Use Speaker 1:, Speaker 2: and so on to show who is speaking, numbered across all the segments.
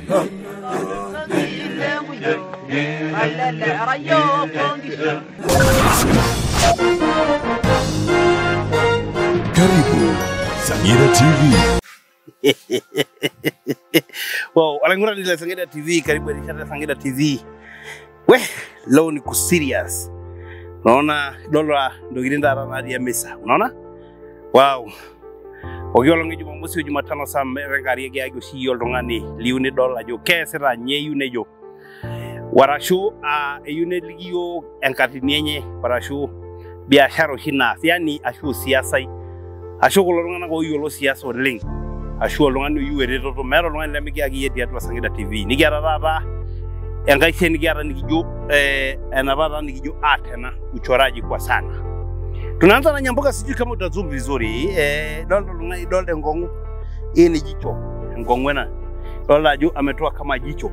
Speaker 1: Karibu Sangira TV.
Speaker 2: wow, walangura nile Sangida TV, karibu Elishada Sangida TV. We, leo ni kuserious. Unaona dola ndogirin dara na ya mesa. Unaona? Wow. Ogiolongi Jumamosi o Jumatano saa merengari ege agio si yoldongani liune dola jo kesera nyeyune jo. Warashu a eyune ligio enkati nienye warashu biashara oshi naas yani ashu siasai ashu kulo tung'anak oyiolo siasa oleng ashu oltung'ani oyieu eretoto meeta oltung'ani lemikiaki iyie tiatua Sangida TV nikiata taata enkai siai nikiata nikijo eh, enapa taata nikijo art ena uchoraji kwa sana tunaanza na nyamboka sijui kama utazoom vizuri eh, dolta oltung'ani dolta enkong'u hii ni jicho enkong'u ena dolta ajo ametoa kama jicho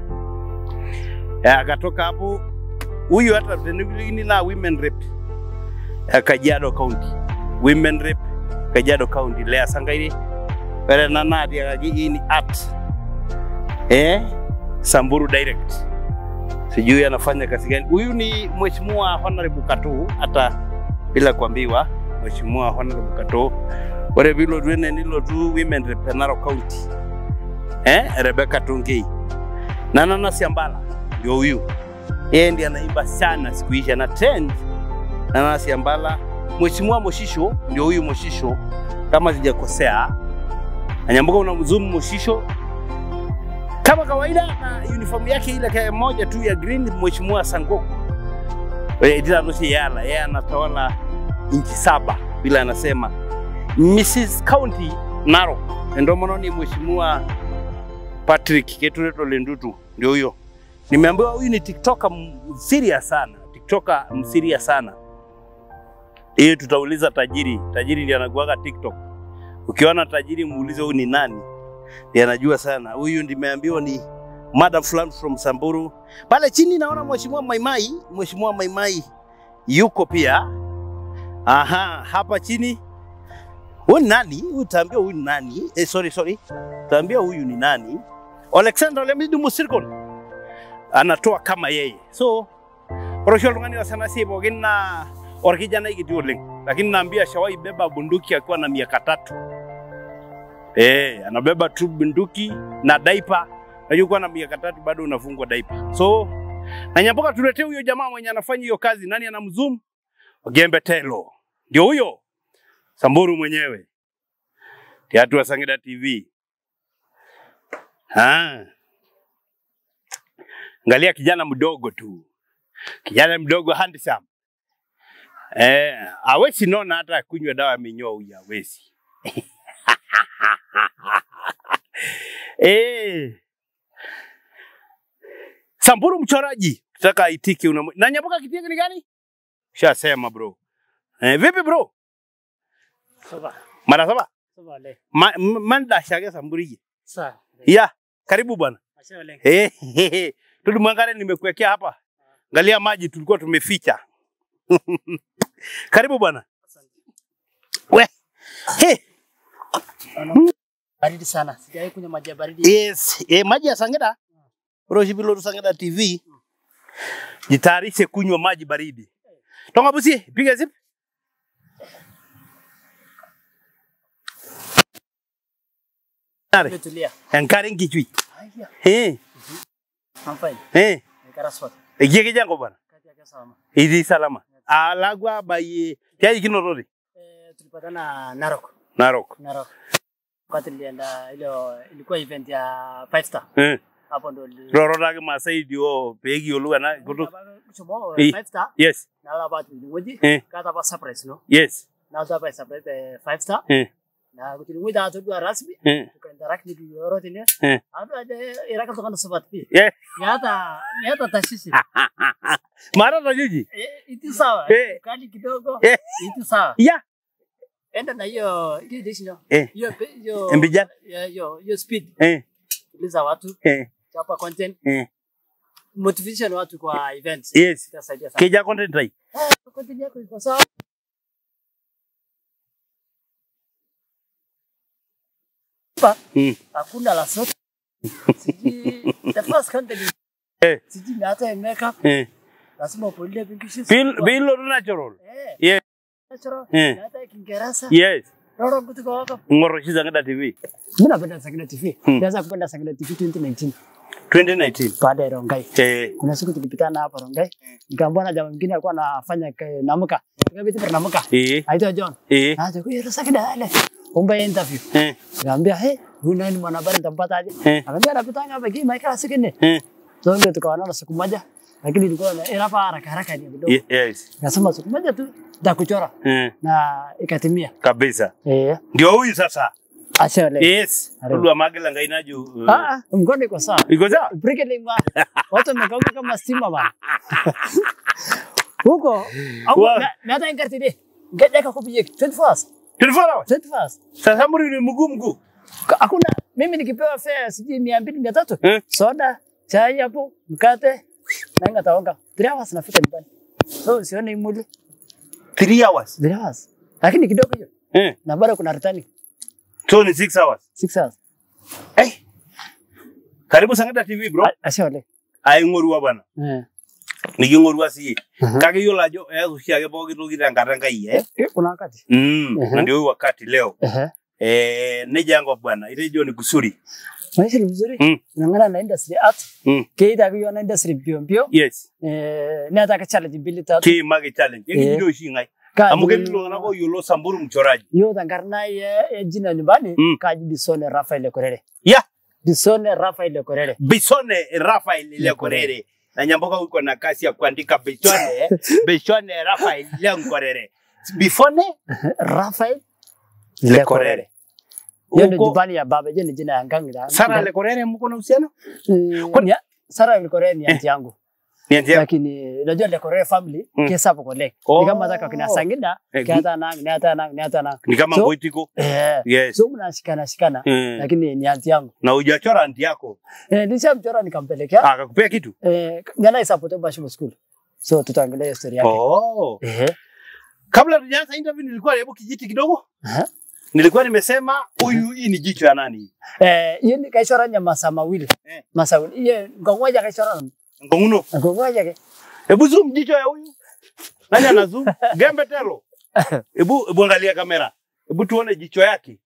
Speaker 2: eh, akatoka hapo huyu hata tenikilini na women rep eh, Kajiado County women rep Kajiado County Lea Sangaire ore ena naatiakaki hii ni art eh, Samburu direct sijui anafanya kazi gani. Huyu ni mheshimiwa Honorable Kato, hata bila kuambiwa mheshimiwa Honorable Kato. Ore vilo tuene nilo tu women rep Narok County eh, Rebecca Tungei na Nana Siambala ndio huyu, yeye ndiye anaimba sana siku hizi, ana trend Nana Siambala. Mheshimiwa Moshisho ndio huyu Moshisho, kama sijakosea, Anyambuka unamzumu Moshisho kama kawaida na uniform yake ile kaya moja tu ya green, mheshimiwa Sangoko Edila Nusi Yala, yeye anatawala nchi saba vile anasema Mrs County Narok, ndio maana ni mheshimiwa Patrick Ketureto Lendutu, ndio huyo. Nimeambiwa huyu ni tiktoker msiria sana, tiktoker msiria sana. Hii tutauliza tajiri, tajiri ndiye anakuaga TikTok. Ukiona tajiri muulize huyu ni nani, ndiye anajua sana. Huyu nimeambiwa ni madam fulani from Samburu. Pale chini naona mheshimiwa Maimai, mheshimiwa Maimai yuko pia. Aha, hapa chini huyu ni nani? Utaambia huyu ni nani? Eh, sorry sorry, utaambia huyu ni nani? Alexander Lemidu Musirkon anatoa kama yeye, so orosho oltung'ani wasana sie pookin naa orkijanai kiti oleng, lakini naambia shawai beba bunduki akiwa na miaka tatu. Eh, anabeba tu bunduki na daipa. Najua kuwa na miaka tatu bado unafungwa daipa. So na Nyamboka tuletee huyo jamaa mwenye anafanya hiyo kazi. Nani anamzoom? Ogembe Telo. Ndio huyo. Samburu mwenyewe. Tiatu wa Sangida TV. Ah. Angalia kijana mdogo tu. Kijana mdogo handsome. Eh, hawezi nona hata kunywa dawa ya minyoo huyu hawezi. eh. Samburu mchoraji, nataka aitike una na Nyamboka kitenge ni gani? Shasema bro. Eh, vipi bro?
Speaker 3: Saba.
Speaker 2: Mara saba?
Speaker 3: Saba le.
Speaker 2: Ma, m- manda shage Samburu
Speaker 3: Sa.
Speaker 2: Ya, karibu bwana.
Speaker 3: Asha le.
Speaker 2: Eh, Tudu mwangare nimekuwekea hapa. Angalia maji tulikuwa tumeficha. karibu bwana. We. He.
Speaker 3: Baridi sana. Sijawahi kunywa maji ya baridi.
Speaker 2: Yes, eh, maji ya Sangida. Roshi Biloru Sangida TV. Jitayarishe kunywa maji baridi. Tonga busi, piga zip. Nare,
Speaker 3: Nimetulia.
Speaker 2: enkare nkichui.
Speaker 3: Haya.
Speaker 2: Eh,
Speaker 3: I'm fine.
Speaker 2: eh,
Speaker 3: Nikara spot.
Speaker 2: ekiye jango bwana.
Speaker 3: Kati yake salama.
Speaker 2: Idi salama. Alagwa baye. Kiaji kinotore.
Speaker 3: Eh, tulipatana Narok.
Speaker 2: Narok.
Speaker 3: Narok. Wakati nilienda ile ilikuwa event ya Five Star.
Speaker 2: Eh.
Speaker 3: Hapo ndo li-
Speaker 2: Rororake masai dio pegi olu ana kutu.
Speaker 3: Kuchomo
Speaker 2: Eh.
Speaker 3: Five Star.
Speaker 2: Yes.
Speaker 3: Nala bat ngoji.
Speaker 2: Eh.
Speaker 3: Kata ba surprise no.
Speaker 2: Yes.
Speaker 3: Na ta ba surprise eh, Five Star.
Speaker 2: Eh.
Speaker 3: Na kutilungu da to dua rasmi.
Speaker 2: Eh.
Speaker 3: Tukainteract ni yoro tine.
Speaker 2: Eh.
Speaker 3: Ado ade iraka to kana sabat pi.
Speaker 2: Yeah.
Speaker 3: Yata yata tashisi.
Speaker 2: Mara tajiji.
Speaker 3: Eh, iti sawa.
Speaker 2: Eh.
Speaker 3: Kali kidogo.
Speaker 2: Eh.
Speaker 3: Iti sawa.
Speaker 2: Ya.
Speaker 3: Enda na hiyo hiyo dishi
Speaker 2: Eh.
Speaker 3: hiyo pe- hiyo
Speaker 2: Mbijana.
Speaker 3: ya- hiyo hiyo speed
Speaker 2: Eh.
Speaker 3: uliza watu
Speaker 2: Eh.
Speaker 3: chapa content
Speaker 2: Eh.
Speaker 3: motivation watu kwa events
Speaker 2: Yes.
Speaker 3: itasaidia sana.
Speaker 2: Keja content rai.
Speaker 3: Eh, content yako iko sawa. Hapa
Speaker 2: Mm.
Speaker 3: hakuna la sote. Sijui cross country.
Speaker 2: Eh.
Speaker 3: Sijui hata makeup
Speaker 2: Eh.
Speaker 3: lazima upolie pinkishi.
Speaker 2: Bil bilo natural.
Speaker 3: Eh.
Speaker 2: Yeah.
Speaker 3: Natural.
Speaker 2: Eh.
Speaker 3: Na hata Kiingereza.
Speaker 2: Yes.
Speaker 3: Roro kutoka wako.
Speaker 2: Ngoro shi Sangida TV.
Speaker 3: Mimi napenda Sangida TV.
Speaker 2: Hmm.
Speaker 3: Nilianza kupenda Sangida TV 2019
Speaker 2: 2019.
Speaker 3: baada ya Rongai.
Speaker 2: Eh.
Speaker 3: Kuna siku tulipitana hapa Rongai. Nikaambiwa na jamaa mwingine alikuwa anafanya ke- namuka. Nikabidi kwa namuka.
Speaker 2: Eh.
Speaker 3: Aitwa John.
Speaker 2: Eh.
Speaker 3: Aje kwa Sangida ile. Omba interview.
Speaker 2: Eh.
Speaker 3: Nikamwambia, "Hey, huyu nani mwanahabari nitampata aje?"
Speaker 2: Eh.
Speaker 3: Akaniambia anapitanga hapa kii Michael Sikene.
Speaker 2: Eh.
Speaker 3: So ndio tukaonana siku moja. Lakini ilikuwa na era hapa haraka haraka ni kidogo.
Speaker 2: Ye- Yes.
Speaker 3: Nikasema siku moja tu nitakuchora
Speaker 2: Eh.
Speaker 3: na ikatimia.
Speaker 2: Kabisa.
Speaker 3: Eh,
Speaker 2: Ndio huyu sasa.
Speaker 3: acha leo.
Speaker 2: Yes.
Speaker 3: Karibu.
Speaker 2: Lulu Magela ngainaju. uh,
Speaker 3: Ah, ah, mkono iko sawa.
Speaker 2: Iko sawa?
Speaker 3: Brickling wa. Watu wamekauka kama stima bana. Huko au
Speaker 2: Wa-
Speaker 3: na na hata ingerti de. Ngaja ka kupiye 24 hours.
Speaker 2: 24 hours.
Speaker 3: 24 hours.
Speaker 2: Sasa muri ni mguu mguu.
Speaker 3: Ka- Hakuna mimi nikipewa fare sijui 200 300.
Speaker 2: Eh.
Speaker 3: Soda, chai hapo, mkate na ngataonga. 3 hours nafika nyumbani. So sione imuli
Speaker 2: 3 hours.
Speaker 3: 3 hours. Lakini kidogo hiyo.
Speaker 2: Eh.
Speaker 3: Na bado kuna returning
Speaker 2: So ni 6 hours.
Speaker 3: 6 hours.
Speaker 2: Eh. Karibu Sangida TV bro.
Speaker 3: Ashole.
Speaker 2: Aing'orua bwana.
Speaker 3: Eh.
Speaker 2: Niking'orua siye.
Speaker 3: Mhm.
Speaker 2: Kake yiolo ajo eas oshiake pooki toki tenkata Enkai eh.
Speaker 3: Eh, kuna wakati.
Speaker 2: Mm.
Speaker 3: Mhm.
Speaker 2: Na ndio huyu wakati leo.
Speaker 3: Ehe.
Speaker 2: Eh, neja yangu bwana. Itejo ni kusuri.
Speaker 3: Maisha ni mzuri.
Speaker 2: Mm.
Speaker 3: Nangana na industry art.
Speaker 2: Mm.
Speaker 3: Keita kiyo na industry mbio mbio.
Speaker 2: Yes.
Speaker 3: Eh, neata ka challenge mbili tatu.
Speaker 2: Ki mage challenge.
Speaker 3: Eh.
Speaker 2: Yeki ndio shi ngai.
Speaker 3: Kaji-
Speaker 2: Amu ketii iltung'anak oyiolo Samburu mchoraji.
Speaker 3: Yo tankarna ye ye jina nyumbani
Speaker 2: Mm.
Speaker 3: kaji Bisone Rafael Korere.
Speaker 2: Ya.
Speaker 3: Bisone Rafael Korere.
Speaker 2: Bisone Rafael Lekorere. Na Nyamboka uko na kasi ya kuandika Bisone, Bisone Rafael Lekorere. Bifone
Speaker 3: Rafael
Speaker 2: Lekorere.
Speaker 3: Yo ni
Speaker 2: Uko
Speaker 3: nyumbani ya baba, yo ni jina ya ngangida.
Speaker 2: Sara Lekorere mko na uhusiano?
Speaker 3: Eh,
Speaker 2: Kwani-
Speaker 3: ni- Sara Korere ni aunti yangu.
Speaker 2: Ni auntie yako?
Speaker 3: Lakini unajua Le Korere family
Speaker 2: Mm.
Speaker 3: kesa hapo kole.
Speaker 2: Oh.
Speaker 3: Ni kama zaka kina Sangida,
Speaker 2: Eh,
Speaker 3: kiata nang, ni hata nang, ni hata nang.
Speaker 2: Ni kama
Speaker 3: So-
Speaker 2: Ngoitiko.
Speaker 3: Eh.
Speaker 2: Yes.
Speaker 3: So mnashikana shikana.
Speaker 2: Mm.
Speaker 3: Lakini ni aunti yangu.
Speaker 2: Na hujachora auntie yako.
Speaker 3: Eh, nishamchora nikampelekea.
Speaker 2: Akakupea kitu?
Speaker 3: Eh, ngana isapote Bashimo School. So tutaangalia hiyo story yake.
Speaker 2: Oh.
Speaker 3: Eh.
Speaker 2: Kabla tujaanza interview nilikuwa hebu kijiti kidogo.
Speaker 3: Aha.
Speaker 2: Nilikuwa nimesema huyu hii ni jicho ya nani?
Speaker 3: Eh, hiyo ni kaishora nya masaa mawili.
Speaker 2: Eh.
Speaker 3: Masaa mawili. Hiyo ngomoja kaishora.
Speaker 2: Ngonguno.
Speaker 3: Ngomoja ke.
Speaker 2: Hebu zoom jicho ya huyu. Nani ana zoom? Gembe telo. Hebu hebu angalia kamera. Hebu tuone jicho yake.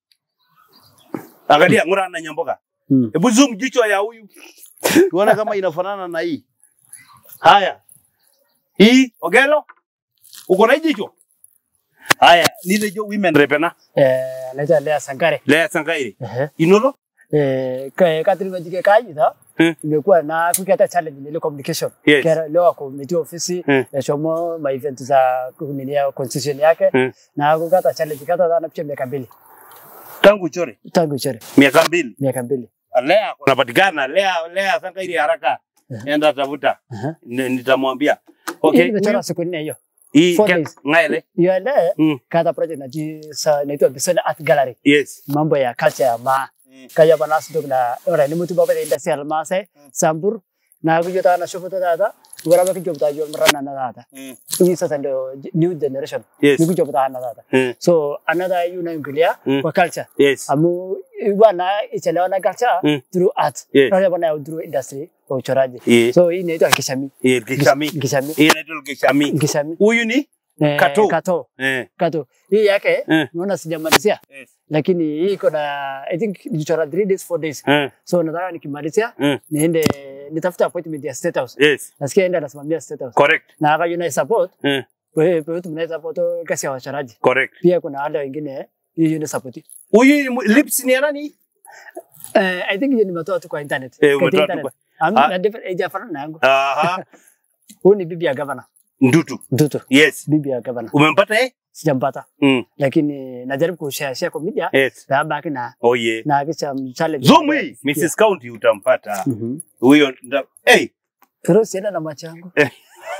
Speaker 2: Angalia ngura na nyamboka.
Speaker 3: Mm.
Speaker 2: Hebu zoom jicho ya huyu. Tuone kama inafanana na hii. Haya. Hii Ogelo. Uko na hii jicho? Haya, nile jo women repena.
Speaker 3: Eh, anaitwa Lea Sankare.
Speaker 2: Lea Sangaire.
Speaker 3: Eh.
Speaker 2: Inolo?
Speaker 3: Eh, ka Catherine Wajike kaji ta.
Speaker 2: Hmm.
Speaker 3: Imekuwa na kukata challenge ile communication.
Speaker 2: Yes.
Speaker 3: Kera leo ako meeting ofisi
Speaker 2: Hmm.
Speaker 3: ya chomo ma event za kuminia constitution yake
Speaker 2: Hmm.
Speaker 3: na kukata challenge kata sana pia miaka mbili.
Speaker 2: Tangu uchore.
Speaker 3: Tangu chore
Speaker 2: Miaka mbili.
Speaker 3: miaka mbili.
Speaker 2: Lea kunapatikana. Lea Lea Sangaire haraka.
Speaker 3: Mhm.
Speaker 2: Enda tafuta.
Speaker 3: Aha.
Speaker 2: Ni- Nitamwambia.
Speaker 3: Okay.
Speaker 2: Okay.
Speaker 3: Nimechora siku nne hiyo.
Speaker 2: Hii
Speaker 3: Four
Speaker 2: ke-
Speaker 3: days.
Speaker 2: ngaele.
Speaker 3: Hiyo ile
Speaker 2: Mm.
Speaker 3: kata project naji sa inaitwa Bisone Art Gallery.
Speaker 2: Yes.
Speaker 3: Mambo ya culture ya maa. kaya bana sudok na ora ni mutu baba inda sel mase sambur na ku jota na shofoto data gora ba ki jobta jo marana na data ini sa tando new generation
Speaker 2: Yes.
Speaker 3: ni ku jobta na data
Speaker 2: Mm.
Speaker 3: so another you know ingilia
Speaker 2: Mm.
Speaker 3: kwa culture
Speaker 2: Yes.
Speaker 3: amu bana ichelewa na culture
Speaker 2: Mm.
Speaker 3: through art
Speaker 2: Yes.
Speaker 3: na bana through industry kwa uchoraji
Speaker 2: Yes.
Speaker 3: so hii inaitwa kishami
Speaker 2: Hii Kishami.
Speaker 3: kishami
Speaker 2: Hii inaitwa Kishami.
Speaker 3: kishami
Speaker 2: Huyu ni
Speaker 3: Eh,
Speaker 2: Kato.
Speaker 3: kato
Speaker 2: eh.
Speaker 3: kato hii yake
Speaker 2: Eh.
Speaker 3: naona sijamalizia
Speaker 2: Yes.
Speaker 3: lakini hii iko na i think nilichora 3 days 4 days
Speaker 2: Eh.
Speaker 3: so nataka nikimalizia
Speaker 2: Mm.
Speaker 3: niende nitafute appointment ya state house
Speaker 2: Yes.
Speaker 3: nasikia enda nasimamia state house
Speaker 2: Correct.
Speaker 3: na akayo na support
Speaker 2: Eh.
Speaker 3: wewe wewe mnaweza support kasi ya wachoraji
Speaker 2: Correct.
Speaker 3: pia kuna wale wengine hiyo ni support
Speaker 2: Huyu ni mu- lips ni ya nani?
Speaker 3: eh i think hiyo nimetoa tu kwa internet
Speaker 2: Eh,
Speaker 3: Kwa
Speaker 2: umetoa tu
Speaker 3: internet.
Speaker 2: kwa-
Speaker 3: Am-
Speaker 2: Ah.
Speaker 3: na different age afana na yangu
Speaker 2: Aha.
Speaker 3: huyu ni bibi ya governor
Speaker 2: Ndutu.
Speaker 3: Ndutu
Speaker 2: Yes.
Speaker 3: bibi ya governor
Speaker 2: Umempata eh?
Speaker 3: sijampata
Speaker 2: Mm.
Speaker 3: lakini najaribu kushare share kwa media
Speaker 2: Yes.
Speaker 3: babaki na
Speaker 2: Oh yeah.
Speaker 3: na kisha challenge
Speaker 2: Zoom hii. Mrs. County utampata.
Speaker 3: mhm
Speaker 2: Huyo nda- hey.
Speaker 3: Pero sienda na macho yangu.
Speaker 2: Eh.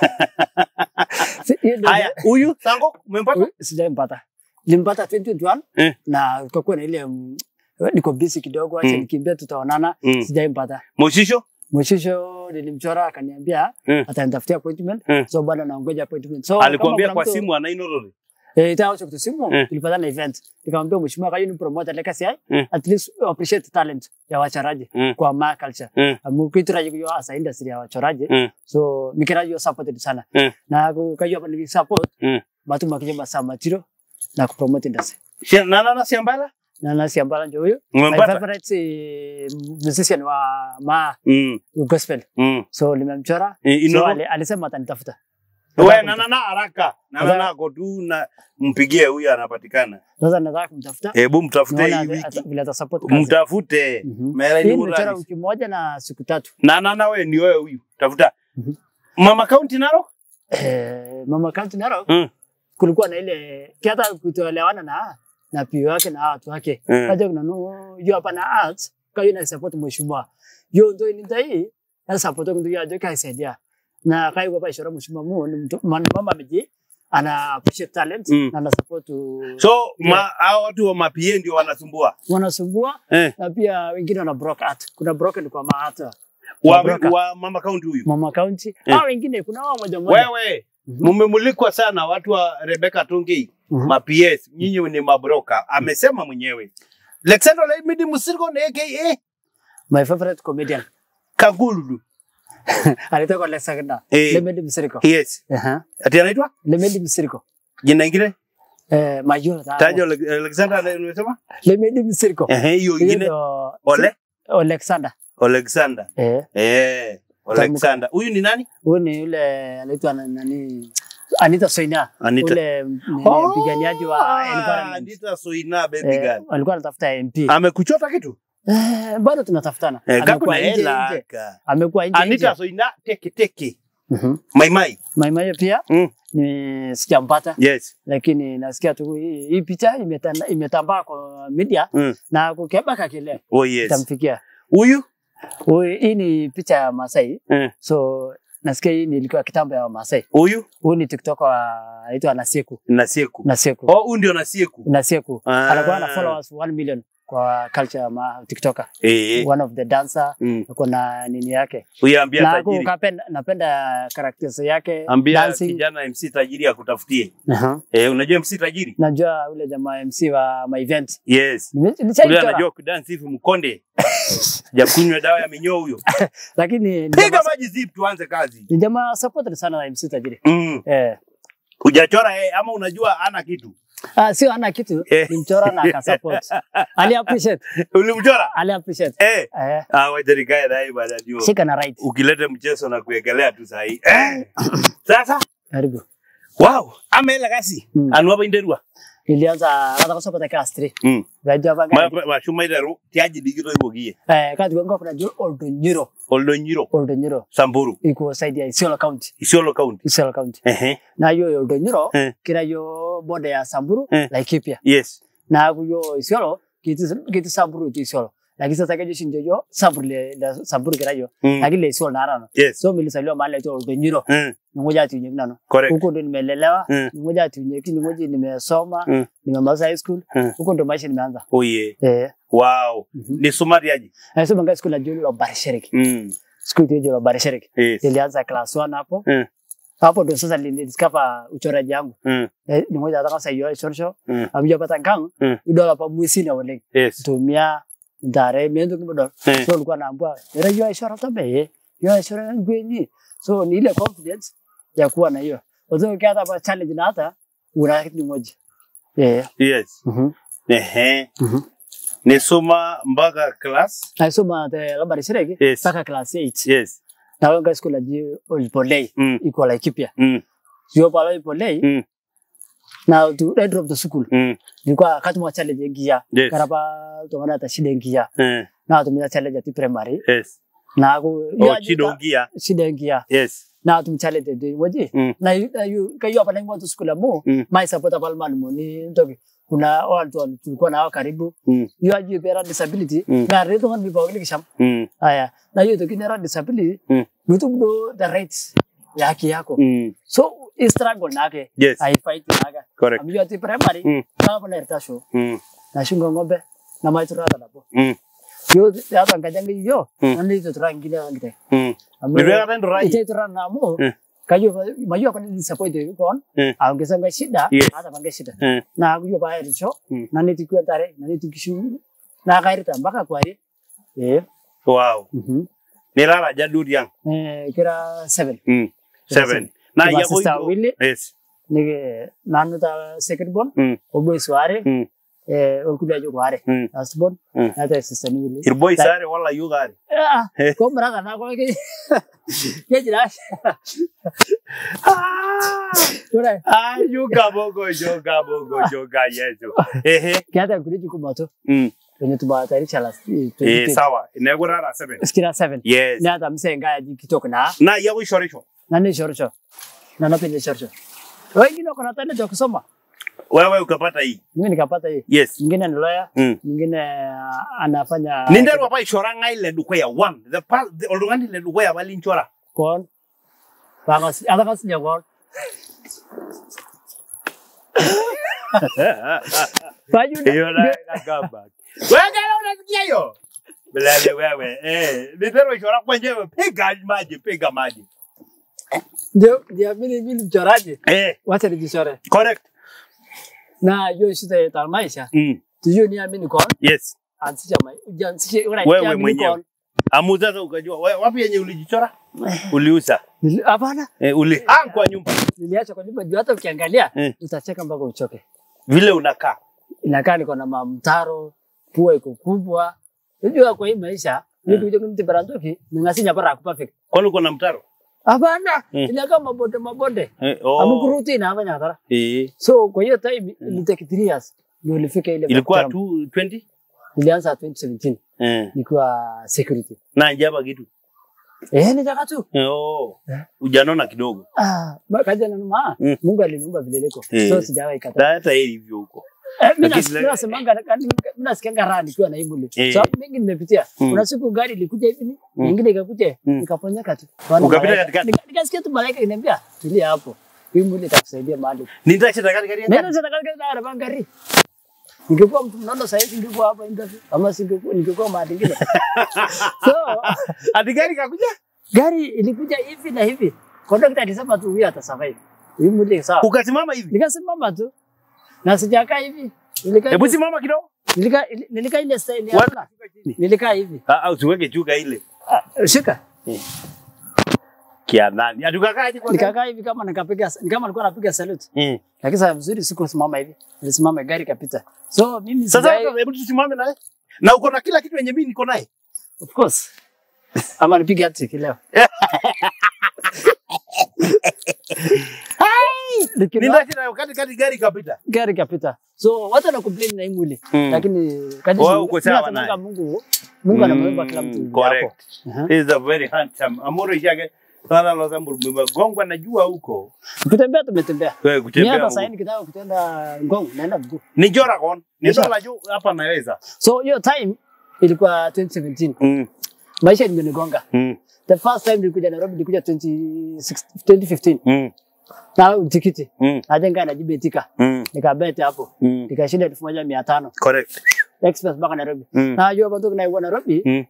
Speaker 3: Si- hiyo ndio-
Speaker 2: Haya, huyu Sango umempata?
Speaker 3: Huyu sijampata. Nilimpata 2021
Speaker 2: Eh.
Speaker 3: na ukakuwa na ile mm, niko busy kidogo, acha
Speaker 2: Mm.
Speaker 3: nikimbia, tutaonana.
Speaker 2: Mm.
Speaker 3: Sijaimpata.
Speaker 2: Moshisho?
Speaker 3: Mwishisho nilimchora akaniambia
Speaker 2: Mm.
Speaker 3: atanitafutia appointment.
Speaker 2: Mm.
Speaker 3: So bado naongoja appointment. So
Speaker 2: Alikuambia
Speaker 3: kama
Speaker 2: kwa
Speaker 3: kuna mtu-
Speaker 2: simu anainorory.
Speaker 3: Eh, itaochokto simu
Speaker 2: Mm.
Speaker 3: tulipatana event nikamwambia mheshimiwa kayo ni promote ile kasi ai
Speaker 2: Mm.
Speaker 3: at least appreciate talent ya wachoraji
Speaker 2: Mm.
Speaker 3: kwa ma culture
Speaker 2: Mm.
Speaker 3: amu kituraji kuyo asa industry ya wachoraji
Speaker 2: Mm.
Speaker 3: so mikiraji yo supported sana
Speaker 2: Mm.
Speaker 3: na ku- kayo ni support
Speaker 2: Mm.
Speaker 3: batu makije masama tiro na ku promote industry
Speaker 2: Shia- na nana siambala
Speaker 3: na nasi ambala ndio huyo my
Speaker 2: umempata
Speaker 3: favorite eh, musician wa ma
Speaker 2: Mm,
Speaker 3: gospel
Speaker 2: mm.
Speaker 3: so nimemchora
Speaker 2: Eh,
Speaker 3: so
Speaker 2: ino-
Speaker 3: ali, alisema atanitafuta
Speaker 2: we nanana haraka nanana
Speaker 3: Nataka-
Speaker 2: ako tu na mpigie huyu anapatikana
Speaker 3: sasa nataka kumtafuta
Speaker 2: hebu mtafute
Speaker 3: naona
Speaker 2: hii
Speaker 3: ata- ata-
Speaker 2: wiki
Speaker 3: vile atasupport kazi
Speaker 2: mtafute
Speaker 3: Mhm.
Speaker 2: Mera
Speaker 3: hii
Speaker 2: ni
Speaker 3: nimechora
Speaker 2: urahisi.
Speaker 3: wiki moja na siku tatu
Speaker 2: nanana we ni wewe huyu tafuta
Speaker 3: Mhm.
Speaker 2: mama kaunti naro
Speaker 3: eh, mama county Narok
Speaker 2: Mm.
Speaker 3: kulikuwa na ile kiata kutoelewana na na pio yake na watu wake
Speaker 2: Mm.
Speaker 3: kaja kuna no yo hapa na art kayo na support mheshimiwa yo ndo ni ndai na support ndo ya joka isaidia na kai kwa ishara mheshimiwa mu ni mtu man- mama mji ana appreciate talent
Speaker 2: Mm.
Speaker 3: na ana support
Speaker 2: so ma, hao watu wa mapie ndio wanasumbua
Speaker 3: wanasumbua
Speaker 2: eh.
Speaker 3: na pia wengine wana broke art kuna broken kwa maart
Speaker 2: wa,
Speaker 3: Broker.
Speaker 2: wa mama kaunti huyu
Speaker 3: mama county
Speaker 2: Eh.
Speaker 3: hao wengine kuna wao moja moja
Speaker 2: wewe
Speaker 3: Mhm.
Speaker 2: mumemulikwa sana watu wa Rebecca Tungei
Speaker 3: Mhm.
Speaker 2: ma PS nyinyi ni mabroka amesema mwenyewe Alexander Laimidi Musiriko na aka
Speaker 3: my favorite comedian
Speaker 2: Kagululu
Speaker 3: alitoka Lesagna
Speaker 2: Eh.
Speaker 3: Lemedi Msiriko
Speaker 2: yes
Speaker 3: Aha.
Speaker 2: ati anaitwa
Speaker 3: Lemedi Msiriko
Speaker 2: jina ingine
Speaker 3: eh Majura ta
Speaker 2: taja Ale- Alexander unasema
Speaker 3: Lemedi Msiriko
Speaker 2: ehe hiyo
Speaker 3: Hiyo
Speaker 2: ingine
Speaker 3: ndo-
Speaker 2: Ole
Speaker 3: Alexander
Speaker 2: Alexander
Speaker 3: eh
Speaker 2: eh Alexander huyu ni nani
Speaker 3: huyu ni yule anaitwa na- nani Anita Soina
Speaker 2: Anita.
Speaker 3: yule m- ni mpiganiaji wa
Speaker 2: Ah,
Speaker 3: environment
Speaker 2: Anita Soina baby
Speaker 3: eh,
Speaker 2: girl
Speaker 3: walikuwa anatafuta MP
Speaker 2: amekuchota kitu
Speaker 3: eh, bado tunatafutana
Speaker 2: eh kako
Speaker 3: amekuwa
Speaker 2: na
Speaker 3: nje
Speaker 2: hela
Speaker 3: nje
Speaker 2: aka.
Speaker 3: amekuwa nje
Speaker 2: Anita
Speaker 3: nje
Speaker 2: Soina teke teke
Speaker 3: Mhm.
Speaker 2: mai mai
Speaker 3: Maimayo pia
Speaker 2: Mm.
Speaker 3: ni sijampata
Speaker 2: yes
Speaker 3: lakini nasikia tu hii hii picha imetanda- imetambaa kwa media
Speaker 2: Mm.
Speaker 3: na kukebaka kile
Speaker 2: oh yes
Speaker 3: itamfikia
Speaker 2: huyu
Speaker 3: Huyu- hii ni picha ya Masai
Speaker 2: eh
Speaker 3: so nasikia hii nilikuwa kitambo ya Masai
Speaker 2: huyu
Speaker 3: huyu ni tiktok anaitwa Nasieku
Speaker 2: Nasieku
Speaker 3: Nasieku
Speaker 2: oh huyu ndio Nasieku
Speaker 3: Nasieku
Speaker 2: Ah.
Speaker 3: anakuwa na followers 1 million kwa culture ya ma tiktoker
Speaker 2: eh
Speaker 3: one of the dancer
Speaker 2: mm.
Speaker 3: ako na nini yake
Speaker 2: huyu ambia
Speaker 3: na
Speaker 2: tajiri
Speaker 3: kupenda napenda characters yake
Speaker 2: ambia
Speaker 3: dancing
Speaker 2: kijana MC tajiri akutafutie
Speaker 3: Aha.
Speaker 2: eh unajua MC tajiri
Speaker 3: najua ule jamaa MC wa my event
Speaker 2: yes
Speaker 3: Nime-
Speaker 2: Ule
Speaker 3: nishaichora
Speaker 2: anajua kudance hivi mkonde. Jakunywa dawa ya minyoo huyo.
Speaker 3: lakini ni
Speaker 2: Piga
Speaker 3: jamaa-
Speaker 2: maji zip tuanze kazi.
Speaker 3: ni jamaa supported sana na MC tajiri
Speaker 2: Mm.
Speaker 3: eh
Speaker 2: Hujachora eh, ama unajua ana kitu.
Speaker 3: ah sio ana kitu
Speaker 2: Eh.
Speaker 3: nimchora na akasupport ali appreciate
Speaker 2: Ulimchora?
Speaker 3: ali appreciate
Speaker 2: Eh.
Speaker 3: eh
Speaker 2: Ah, wacha nikae naye bana ndio.
Speaker 3: shika na right
Speaker 2: Ukileta mchezo na kuekelea tu sahi. Eh. Sasa
Speaker 3: karibu
Speaker 2: wow, amela kasi.
Speaker 3: Mm.
Speaker 2: Anu hapa inderua.
Speaker 3: ilianza kata kusopata kastri
Speaker 2: Mm.
Speaker 3: gajwa
Speaker 2: Ma
Speaker 3: banga
Speaker 2: ma shuma idaru tiaji digiro ibogie.
Speaker 3: eh kati gongo kuna juu oldo nyiro
Speaker 2: Oldo nyiro
Speaker 3: oldo nyiro
Speaker 2: Samburu.
Speaker 3: iko side ya Isiolo county
Speaker 2: Isiolo County.
Speaker 3: Isiolo county
Speaker 2: Ehe.
Speaker 3: na yo oldo nyiro
Speaker 2: Eh.
Speaker 3: kira yo boda ya Samburu
Speaker 2: Eh.
Speaker 3: Laikipia
Speaker 2: Yes.
Speaker 3: na yo Isiolo kiti kiti Samburu tu Isiolo lakini sasa kaje shinjo yo Samburu le le Samburu kira yo
Speaker 2: Mm.
Speaker 3: lakini le Isiolo na arana
Speaker 2: Yes.
Speaker 3: so milisaliwa mahali tu oldo nyiro
Speaker 2: Mm.
Speaker 3: ngoja tu nyegnano
Speaker 2: Correct.
Speaker 3: huko ndo nimelelewa
Speaker 2: Mm.
Speaker 3: ngoja tu nyeki ngoja nimesoma
Speaker 2: Mm.
Speaker 3: nimemaliza high school
Speaker 2: Mm.
Speaker 3: huko ndo maisha nimeanza
Speaker 2: Oh yeah.
Speaker 3: eh
Speaker 2: Wow.
Speaker 3: Mhm.
Speaker 2: Ni sumariaji.
Speaker 3: Nasoma ngapi school ya Jolo la Barishiriki.
Speaker 2: Mm.
Speaker 3: School ya Jolo la Barishiriki.
Speaker 2: Yes.
Speaker 3: Nilianza class 1 hapo.
Speaker 2: Mm.
Speaker 3: Hapo ndo sasa nilidiscover uchoraji wangu.
Speaker 2: Mm.
Speaker 3: Eh, ni moja ataka sasa hiyo shorsho.
Speaker 2: Mm.
Speaker 3: Amja pata kang.
Speaker 2: Mm.
Speaker 3: Idola pa mwisi na wale.
Speaker 2: Yes.
Speaker 3: Tumia ndare miendo kibodo.
Speaker 2: Eh.
Speaker 3: So nilikuwa naambia, "Era hiyo ishara tabe. Hiyo ishara ngweni." So ni ile confidence ya kuwa na hiyo. Wazo kia hata challenge na hata una kitu moja. Eh.
Speaker 2: Yes.
Speaker 3: Mhm.
Speaker 2: Ehe.
Speaker 3: Mhm.
Speaker 2: Nisoma mpaka class.
Speaker 3: Nasoma the la Barishiriki
Speaker 2: Yes.
Speaker 3: mpaka class 8.
Speaker 2: Yes.
Speaker 3: Na wenga school ya Jolo Polei.
Speaker 2: Mm.
Speaker 3: Iko Laikipia.
Speaker 2: Mm.
Speaker 3: sio pale polei
Speaker 2: Mm.
Speaker 3: na to red drop the school
Speaker 2: Mm.
Speaker 3: nilikuwa kati mwa challenge ngia
Speaker 2: Yes.
Speaker 3: karaba to wana ta shida ngia
Speaker 2: Eh.
Speaker 3: na tumia challenge ati primary
Speaker 2: Yes.
Speaker 3: na ku
Speaker 2: Oh, chido gia.
Speaker 3: shida ngia
Speaker 2: Yes.
Speaker 3: na tum challenge de waje
Speaker 2: Mm.
Speaker 3: na yu- na yu kayo hapa na school mo
Speaker 2: Mm.
Speaker 3: mai support pale man mo ni ndogi kuna watu wali- tulikuwa nao karibu
Speaker 2: Mm.
Speaker 3: yu aji pera disability
Speaker 2: Mm.
Speaker 3: na reto kan bipo kile kisham
Speaker 2: Mm.
Speaker 3: haya na yu to kinera disability
Speaker 2: Mm.
Speaker 3: mtu ndo the rights ya haki yako
Speaker 2: Mm.
Speaker 3: so i struggle nake
Speaker 2: Yes.
Speaker 3: i fight naga
Speaker 2: Correct.
Speaker 3: Amijua ati primary,
Speaker 2: Mm.
Speaker 3: kama pana irtasho,
Speaker 2: Mm.
Speaker 3: na shunga ng'ombe, na maitura hata napo.
Speaker 2: Mm.
Speaker 3: Yo, hata ngajanga yo,
Speaker 2: Mm.
Speaker 3: nani ito tura ngine ngite.
Speaker 2: Mm.
Speaker 3: Amo-
Speaker 2: Nilikuwa kata ndo rai.
Speaker 3: Ite tura na mo,
Speaker 2: Mm.
Speaker 3: Kajo mayo apa ni disappoint kon.
Speaker 2: Mm.
Speaker 3: Aongeza ngai shida,
Speaker 2: Yes.
Speaker 3: hata bangai shida.
Speaker 2: Mm.
Speaker 3: Na akujo ba erisho,
Speaker 2: Mm.
Speaker 3: na neti kwa tare, na neti kishu. Na kairita mpaka kwari. Eh.
Speaker 2: wow
Speaker 3: Mhm.
Speaker 2: nilala jaduri yang
Speaker 3: Eh kira 7.
Speaker 2: mm.
Speaker 3: Kira
Speaker 2: seven na
Speaker 3: Kiba
Speaker 2: ya
Speaker 3: sister
Speaker 2: boy
Speaker 3: Willy.
Speaker 2: yes
Speaker 3: Nige nanu ta second born.
Speaker 2: Mm.
Speaker 3: Obo sware.
Speaker 2: Mm.
Speaker 3: Eh okuja jo kware.
Speaker 2: Mm.
Speaker 3: Last born.
Speaker 2: Mm.
Speaker 3: Na ta sister ni wili.
Speaker 2: irboy
Speaker 3: Ta-
Speaker 2: sare wala yugari
Speaker 3: Ah, ko mraka na ko ke. Ke jira. Ora.
Speaker 2: ah yuga bogo yoga bogo yoga yesu ehe
Speaker 3: Kiata kuri juku moto.
Speaker 2: mm.
Speaker 3: Kwenye tuba tari chala.
Speaker 2: eh sawa inegurara seven
Speaker 3: Skira 7.
Speaker 2: yes
Speaker 3: Na ta mse nga ji kitoko na.
Speaker 2: na ya wishorisho
Speaker 3: Na ni shorcho. Na napende shorcho. Wengi ndio kuna tanda cha kusoma.
Speaker 2: wewe ukapata hii
Speaker 3: Mimi nikapata hii.
Speaker 2: yes
Speaker 3: Mwingine ni lawyer,
Speaker 2: mm.
Speaker 3: mwingine ah, anafanya
Speaker 2: ninderu apa ishora ngai le dukwaya one the pa the olungani le dukwaya balinchora
Speaker 3: kon. Bangas ada kas nya kon. Baju
Speaker 2: hiyo na nakamba wewe gala unasikia hiyo Bilale wewe eh ninderu ishora kwenyewe piga maji piga maji
Speaker 3: ndio ndio mimi mimi mchoraji.
Speaker 2: eh
Speaker 3: Wacha nijichore.
Speaker 2: correct
Speaker 3: Na hiyo shida ya maisha.
Speaker 2: mm.
Speaker 3: Tujue ni amini kon.
Speaker 2: yes
Speaker 3: Anzisha mai. Ujaanzishe ura
Speaker 2: wewe mwenyewe amu sasa ukajua we- wapi yenye ulijichora uliuza
Speaker 3: Hapana.
Speaker 2: eh, ulihang kwa nyumba
Speaker 3: Niliacha kwa nyumba juu hata ukiangalia
Speaker 2: Eh.
Speaker 3: utacheka mpaka uchoke.
Speaker 2: vile unakaa
Speaker 3: Inakaa niko na mamtaro, pua iko kubwa. Unajua kwa hii maisha vitu kuja kunitibara ndoki ningasinya para kupafika.
Speaker 2: kwani uko na mtaro
Speaker 3: Hapana,
Speaker 2: Eh.
Speaker 3: inakaa mabonde mabonde.
Speaker 2: eh, oh.
Speaker 3: Amukuruti na hapa nyatara.
Speaker 2: eh.
Speaker 3: So kwa hiyo time ni take 3 years ndio nilifika ile
Speaker 2: ilikuwa
Speaker 3: Vietnam.
Speaker 2: 220
Speaker 3: Nilianza 2017
Speaker 2: eh.
Speaker 3: nikiwa security.
Speaker 2: na njaba kitu
Speaker 3: Eh, nitaka tu.
Speaker 2: eh, oh.
Speaker 3: Eh.
Speaker 2: ujanona kidogo
Speaker 3: Ah, ma- kaja na numa.
Speaker 2: Mm.
Speaker 3: Mungu aliniumba vile niko.
Speaker 2: Eh.
Speaker 3: So sijawahi kataa.
Speaker 2: Na hata yeye hivyo huko
Speaker 3: Eh, mimi
Speaker 2: Lakini-
Speaker 3: nas- nasemanga mimi nasikianga raha nikiwa na Imuli.
Speaker 2: Eh.
Speaker 3: Sababu mingi nimepitia.
Speaker 2: Mm.
Speaker 3: Kuna siku gari ilikuja hivi, nyingine ikakuja,
Speaker 2: Mm.
Speaker 3: nikaponyeka tu. Wana
Speaker 2: Ukapita
Speaker 3: malaika.
Speaker 2: katikati?
Speaker 3: Nika- Nikasikia tu malaika inaniambia, tulia hapo. Imuli itakusaidia mahali.
Speaker 2: nitacheza kati kati
Speaker 3: Nenda sana katika na na gari. Ningekuwa mtu mnono sasa hivi ningekuwa hapa interview. Ama singekuwa ningekuwa mahali ingine. So,
Speaker 2: ati gari kakuja
Speaker 3: gari ilikuja hivi na hivi. Kondakta alisema tu huyu atasurvive. Imuli sawa.
Speaker 2: ukasimama hivi
Speaker 3: Nikasimama tu. Na sijakaa hivi. Nilikaa
Speaker 2: hebu simama kidogo
Speaker 3: Nilikaa nilikaa ile style ya
Speaker 2: Wapi?
Speaker 3: Aruna. Nilikaa hivi.
Speaker 2: Ah, ah, usiweke chuka ile
Speaker 3: Ah, shika.
Speaker 2: kia nani atukakaje kwa
Speaker 3: Nikakaa hivi kama nikapiga ni kama nilikuwa napiga salute.
Speaker 2: mm.
Speaker 3: Lakini sasa vizuri sikusimama hivi. Nilisimama gari kapita. So mimi
Speaker 2: sasa
Speaker 3: sijai-
Speaker 2: hata hebu tusimame naye na uko na kila kitu yenye mimi niko naye
Speaker 3: of course. Ama nipige hat-trick leo. Nikiwa-
Speaker 2: nitacheza kati kati gari kapita
Speaker 3: gari kapita. So watu wana complain na hii mwili.
Speaker 2: Mm.
Speaker 3: Lakini kadri
Speaker 2: Wewe uko sawa
Speaker 3: tunasemanga
Speaker 2: naye.
Speaker 3: Mungu Mungu anamuumba kila mtu.
Speaker 2: Mm,
Speaker 3: hapo.
Speaker 2: correct
Speaker 3: Aha.
Speaker 2: He is a very handsome amoro yake sana la zambu mmegongwa najua huko
Speaker 3: Kutembea tumetembea.
Speaker 2: wewe
Speaker 3: Mimi
Speaker 2: kutembea
Speaker 3: hata
Speaker 2: mguu.
Speaker 3: sasa nikitaka kutenda ngong naenda mguu.
Speaker 2: ni jora kon ni
Speaker 3: Nisha.
Speaker 2: dola juu hapa naweza
Speaker 3: So hiyo time ilikuwa 2017.
Speaker 2: mm.
Speaker 3: Maisha imenigonga.
Speaker 2: Mm.
Speaker 3: The first time nilikuja Nairobi nilikuja 2016 2015.
Speaker 2: Mm.
Speaker 3: Na tikiti.
Speaker 2: Mm.
Speaker 3: Najenga najibetika.
Speaker 2: Mm.
Speaker 3: Nikabete hapo.
Speaker 2: Mm.
Speaker 3: Nikashinda elfu moja mia tano.
Speaker 2: correct
Speaker 3: Express mpaka Nairobi.
Speaker 2: Mm.
Speaker 3: Na najua bado naikuwa Nairobi
Speaker 2: Mm.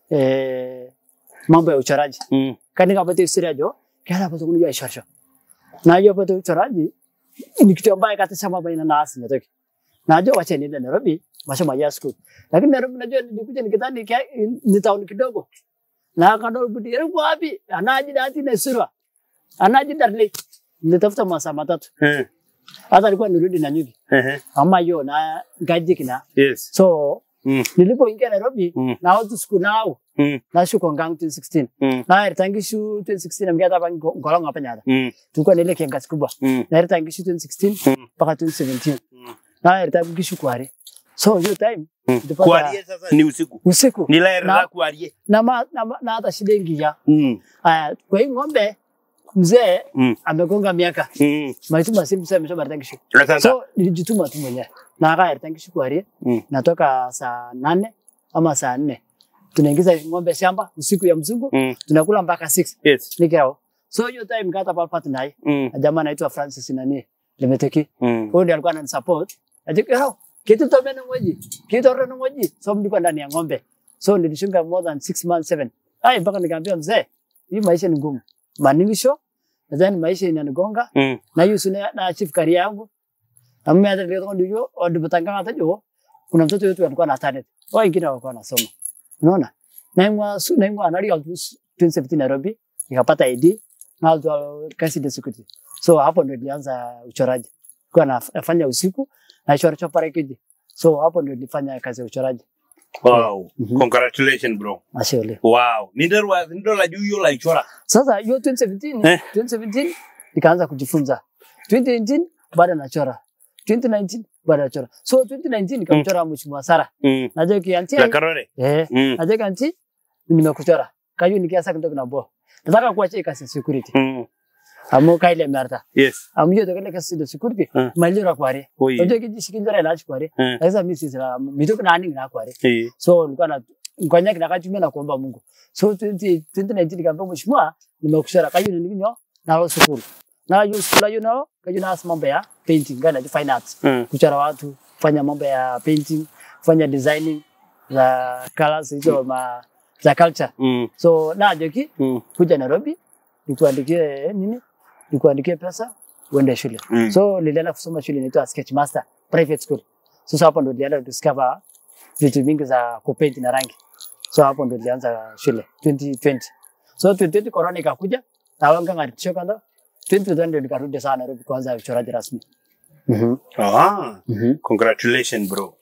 Speaker 3: eh mambo ya uchoraji.
Speaker 2: Mm.
Speaker 3: Kani kapata historia jo. Kana bado kunijua ishorsho. Na najua bado uchoraji ni kitu ambaye katisha mambo ina na asili natoki. Najua wacha niende Nairobi masomo ya school. Lakini Nairobi najua nilikuja nikidhani kia- ni town kidogo. Na kadol budi yangu wapi? Anaji dati na sura. Anaji darle. Nilitafuta masaa matatu.
Speaker 2: Eh.
Speaker 3: Hata alikuwa nirudi na nyuki.
Speaker 2: Eh.
Speaker 3: Ama hiyo na gaji kina.
Speaker 2: yes
Speaker 3: So
Speaker 2: mm.
Speaker 3: nilipoingia Nairobi
Speaker 2: Mm.
Speaker 3: na watu siku nao
Speaker 2: Mm.
Speaker 3: na shuko ngang 2016.
Speaker 2: Mm.
Speaker 3: Na eritangishu 2016 amgea hapa ngolonga hapa nyada.
Speaker 2: Mm.
Speaker 3: Tulikuwa na ile kiangazi kubwa.
Speaker 2: Mm.
Speaker 3: Na eritangishu 2016
Speaker 2: Mm.
Speaker 3: mpaka 2017.
Speaker 2: Mm.
Speaker 3: Na eritangishu kwari. So hiyo time
Speaker 2: Mm.
Speaker 3: Tulipata-
Speaker 2: kuarie sasa ni usiku
Speaker 3: usiku
Speaker 2: ni laera
Speaker 3: Na-
Speaker 2: la kuarie
Speaker 3: na ma, na, ma- na hata shilingi ya
Speaker 2: mm.
Speaker 3: Aya, kwa hii ng'ombe mzee
Speaker 2: Mm.
Speaker 3: amegonga miaka
Speaker 2: mm.
Speaker 3: maituma simu sasa amesha eritangishu.
Speaker 2: asante
Speaker 3: So nilijituma tu mwenyewe. Na aka eritangishu kwari.
Speaker 2: mm.
Speaker 3: natoka saa nane ama saa nne tunaingiza ng'ombe shamba usiku ya mzungu
Speaker 2: Mm.
Speaker 3: tunakula mpaka 6
Speaker 2: yes
Speaker 3: nikao so hiyo time kata palpat naye
Speaker 2: mm.
Speaker 3: na jamaa anaitwa Francis nani limeteki
Speaker 2: Mm.
Speaker 3: huyo ndiye alikuwa ananisupport ajikao kitu tobe na ngoji kitu ore na ngoji so mlikuwa ndani ya ng'ombe so nilishunga more than 6 months 7 ai mpaka nikaambia mzee hii maisha ni ngumu maningisho nadhani maisha inanigonga
Speaker 2: Mm.
Speaker 3: na hiyo sina na achieve career yangu na mimi hata ndio ndio odibutanga hata jo kuna mtoto wetu alikuwa na talent wao wengine walikuwa wanasoma unaona naimwa su- naimwa anali ya 2017 Nairobi nikapata ID na alikuwa kazi ya security so hapo ndio nilianza uchoraji kwa nafanya usiku na chora chora kiji so hapo ndio nilifanya kazi ya uchoraji
Speaker 2: Wow.
Speaker 3: Mhm.
Speaker 2: Congratulations bro.
Speaker 3: ashole
Speaker 2: Wow. Ninderwa nindola juu hiyo la ichora.
Speaker 3: Sasa hiyo 2017
Speaker 2: Eh.
Speaker 3: 2017 nikaanza kujifunza. 2018 bado nachora. 2019 bado nachora. So 2019 nikamchora mheshimiwa Sara.
Speaker 2: Mm.
Speaker 3: Najua kianti.
Speaker 2: La Karore.
Speaker 3: Eh,
Speaker 2: Mm.
Speaker 3: najua kianti nimekuchora. Kayu nikiasa kidogo na bo. Nataka kuacha hii kazi ya security.
Speaker 2: Mm.
Speaker 3: Amo kaile merta.
Speaker 2: Yes.
Speaker 3: Amyo to kile kazi ya security.
Speaker 2: Mm.
Speaker 3: Malira kware.
Speaker 2: Oi.
Speaker 3: Najua kiji shikinjara ila kware.
Speaker 2: Mm.
Speaker 3: Sasa mimi sisi la mitoka na ani na kware.
Speaker 2: Eh.
Speaker 3: So nilikuwa na ngonya kinakatumia na kuomba Mungu. So 20 2019 nikamwambia mheshimiwa nimekushara kayo ni ninyo na lo school. Na hiyo school hiyo nao kayo na mambo ya painting gana ya fine arts.
Speaker 2: Mm.
Speaker 3: Kuchora watu, kufanya mambo ya painting, kufanya designing za colors hizo ma za culture.
Speaker 2: Mm.
Speaker 3: So na joki
Speaker 2: Mm.
Speaker 3: kuja Nairobi nikuandikie nini? Nikuandikie pesa uende shule.
Speaker 2: Mm.
Speaker 3: So nilienda kusoma shule inaitwa Sketch Master Private School. Sasa hapo ndo nilienda discover vitu vingi za kupaint na rangi. So hapo ndo nilianza shule 2020. So 2020 corona ikakuja na wanga ngaritisho kanda 2020 ndo nikarudi sana Nairobi kuanza uchoraji rasmi. Mhm.
Speaker 2: Ah.
Speaker 3: Mhm.
Speaker 2: Congratulations bro.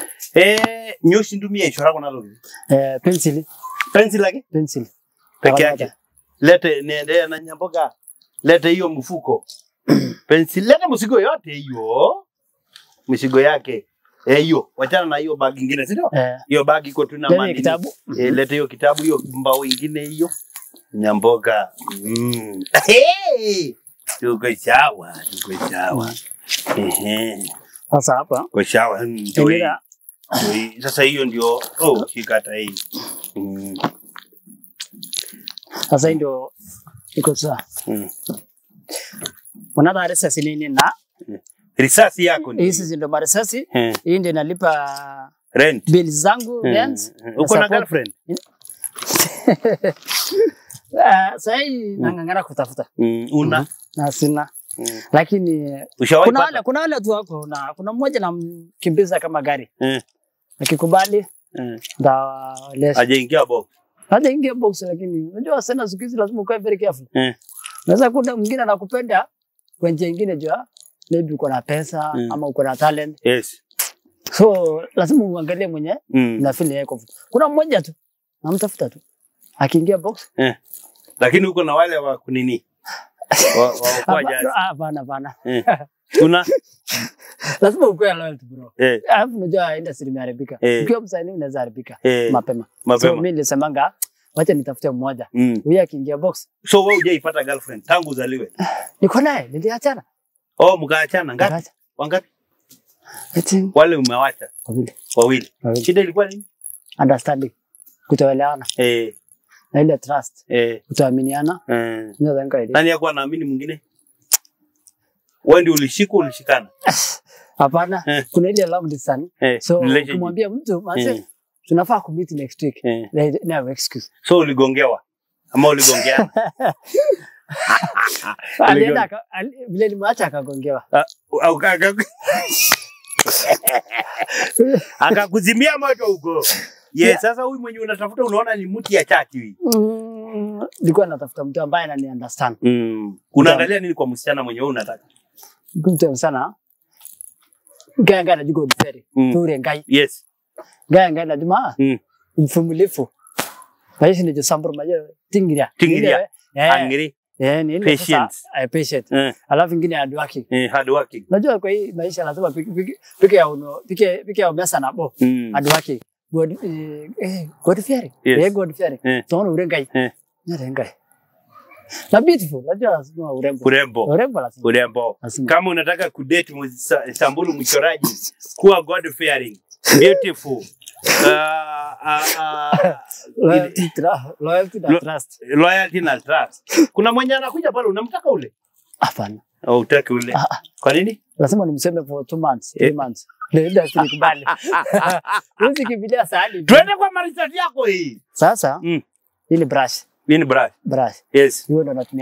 Speaker 2: Eh, nyoshi ndumia ichora kuna lo.
Speaker 3: Eh pencil,
Speaker 2: Pencil lake
Speaker 3: pencil.
Speaker 2: peke yake. Lete niende na nyamboga. Lete hiyo mfuko. Pencil lete mzigo yote hiyo. Mzigo yake. Eh, hiyo. Wachana na hiyo bag ingine, si ndio?
Speaker 3: Eh
Speaker 2: Hiyo bag iko tu na
Speaker 3: lete
Speaker 2: mani.
Speaker 3: kitabu.
Speaker 2: Eh, lete hiyo kitabu hiyo mbao ingine hiyo. Nyamboga. Mm. Hey! Tuko sawa, tuko sawa. Ehe.
Speaker 3: Sasa hapa
Speaker 2: Kwa sawa. mm, ndio hii.
Speaker 3: endelea.
Speaker 2: Ndio hii. Sasa hiyo ndio oh, shika hata hii. Mm.
Speaker 3: Sasa hii ndio iko sawa.
Speaker 2: Mm.
Speaker 3: Unaona risasi nini na
Speaker 2: Risasi yako ni
Speaker 3: hizi ndio marisasi.
Speaker 2: Eh,
Speaker 3: Hii ndio nalipa
Speaker 2: rent.
Speaker 3: bili zangu
Speaker 2: Eh,
Speaker 3: rent.
Speaker 2: eh, Uko na
Speaker 3: support.
Speaker 2: girlfriend?
Speaker 3: Uh, sahii nang'ang'ana kutafuta
Speaker 2: Mm, una?
Speaker 3: na sina
Speaker 2: Mm.
Speaker 3: lakini
Speaker 2: Ushawahi
Speaker 3: kuna
Speaker 2: pata?
Speaker 3: wale kuna wale tu wako na kuna mmoja namkimbiza kama gari
Speaker 2: Eh,
Speaker 3: akikubali
Speaker 2: eh.
Speaker 3: ndawalesha
Speaker 2: Hajaingia box.
Speaker 3: hata ingia box lakini unajua sana siku hizi lazima ukae very careful
Speaker 2: Eh.
Speaker 3: naweza kuna mwingine anakupenda kwa njia ingine jua maybe uko na pesa
Speaker 2: Mm.
Speaker 3: ama uko na talent
Speaker 2: Yes.
Speaker 3: so lazima uangalie mwenye
Speaker 2: Mm.
Speaker 3: na feel yako kuna mmoja tu namtafuta tu akiingia box
Speaker 2: Eh. Lakini uko na wale wa kunini? Wa wa kwa
Speaker 3: hapa-
Speaker 2: jazi.
Speaker 3: ah, hapana hapana
Speaker 2: Eh. Kuna?
Speaker 3: lazima ukuwe loyal tu bro
Speaker 2: Eh,
Speaker 3: alafu unajua industry imeharibika
Speaker 2: Eh.
Speaker 3: ukiwa msanii unaweza haribika
Speaker 2: eh.
Speaker 3: mapema so
Speaker 2: Mapema.
Speaker 3: mimi nilisemanga wacha nitafute mmoja
Speaker 2: Mm.
Speaker 3: huyu akiingia box
Speaker 2: So wewe hujaipata girlfriend tangu uzaliwe?
Speaker 3: niko naye niliachana
Speaker 2: Oh, mkaachana ngapi?
Speaker 3: Nikaacha.
Speaker 2: Wangapi?
Speaker 3: I think
Speaker 2: Wale umewacha
Speaker 3: wawili
Speaker 2: wawili.
Speaker 3: wawili
Speaker 2: Shida ilikuwa nini?
Speaker 3: understanding kutoelewana
Speaker 2: Eh,
Speaker 3: na ile trust
Speaker 2: eh,
Speaker 3: kutoaminiana
Speaker 2: eh.
Speaker 3: ndio dhanga ile
Speaker 2: Nani yakuwa naamini mwingine? Wewe ndio ulishika ulishikana?
Speaker 3: hapana
Speaker 2: Eh.
Speaker 3: kuna ile long distance
Speaker 2: Eh,
Speaker 3: so
Speaker 2: relationship.
Speaker 3: ukimwambia mtu
Speaker 2: Eh,
Speaker 3: manze tunafaa kumeet next week
Speaker 2: eh.
Speaker 3: There- no excuse
Speaker 2: So uligongewa ama uligongeana?
Speaker 3: alienda aka- ali- vile nimeacha akagongewa
Speaker 2: Au kaka akakuzimia moto huko. Ye,
Speaker 3: Yeah.
Speaker 2: sasa huyu mwenye unatafuta unaona ni mti ya chaki hii.
Speaker 3: Mm, nilikuwa natafuta mtu ambaye anani understand
Speaker 2: Mm. Unaangalia nini kwa msichana mwenye wewe unataka?
Speaker 3: mtu sana gaya ngai najua God feri
Speaker 2: Mm.
Speaker 3: ture ngai
Speaker 2: Yes.
Speaker 3: gaya ngai najua
Speaker 2: Mm.
Speaker 3: mfumulifu maisha ni josambur majo tingiria
Speaker 2: Tingiria.
Speaker 3: Ile- eh
Speaker 2: Angry,
Speaker 3: eh ni ile sasa
Speaker 2: Patience.
Speaker 3: eh, patient
Speaker 2: eh,
Speaker 3: alafu ingine hard working
Speaker 2: eh, hard working.
Speaker 3: najua kwa hii maisha lazima piki piki piki ya uno piki piki ya umesa na bo
Speaker 2: Mm.
Speaker 3: hard working God eh, eh God fearing
Speaker 2: Yes.
Speaker 3: eh God fearing
Speaker 2: Eh.
Speaker 3: tunaona ure ngai
Speaker 2: Eh.
Speaker 3: ni ngai na beautiful najua lazima urembo
Speaker 2: Urembo.
Speaker 3: urembo lazima
Speaker 2: Urembo.
Speaker 3: lazima
Speaker 2: Kama unataka kudate msa- Samburu mchoraji, kuwa God fearing, beautiful. Uh, uh, uh,
Speaker 3: loyalty tra- loyalty na
Speaker 2: Lo-
Speaker 3: trust
Speaker 2: loyalty na trust. Kuna mwenye anakuja pale unamtaka ule?
Speaker 3: hapana
Speaker 2: Au utaki ule?
Speaker 3: Ah, ah.
Speaker 2: Kwa nini?
Speaker 3: lazima nimseme for two months three
Speaker 2: Eh.
Speaker 3: months ndio industry ikubali huwezi kimbilia sahani
Speaker 2: Twende kwa marisati yako hii.
Speaker 3: sasa
Speaker 2: Mm.
Speaker 3: hii ni brush
Speaker 2: Hii ni brush.
Speaker 3: brush
Speaker 2: Yes.
Speaker 3: hiyo ndo natumianga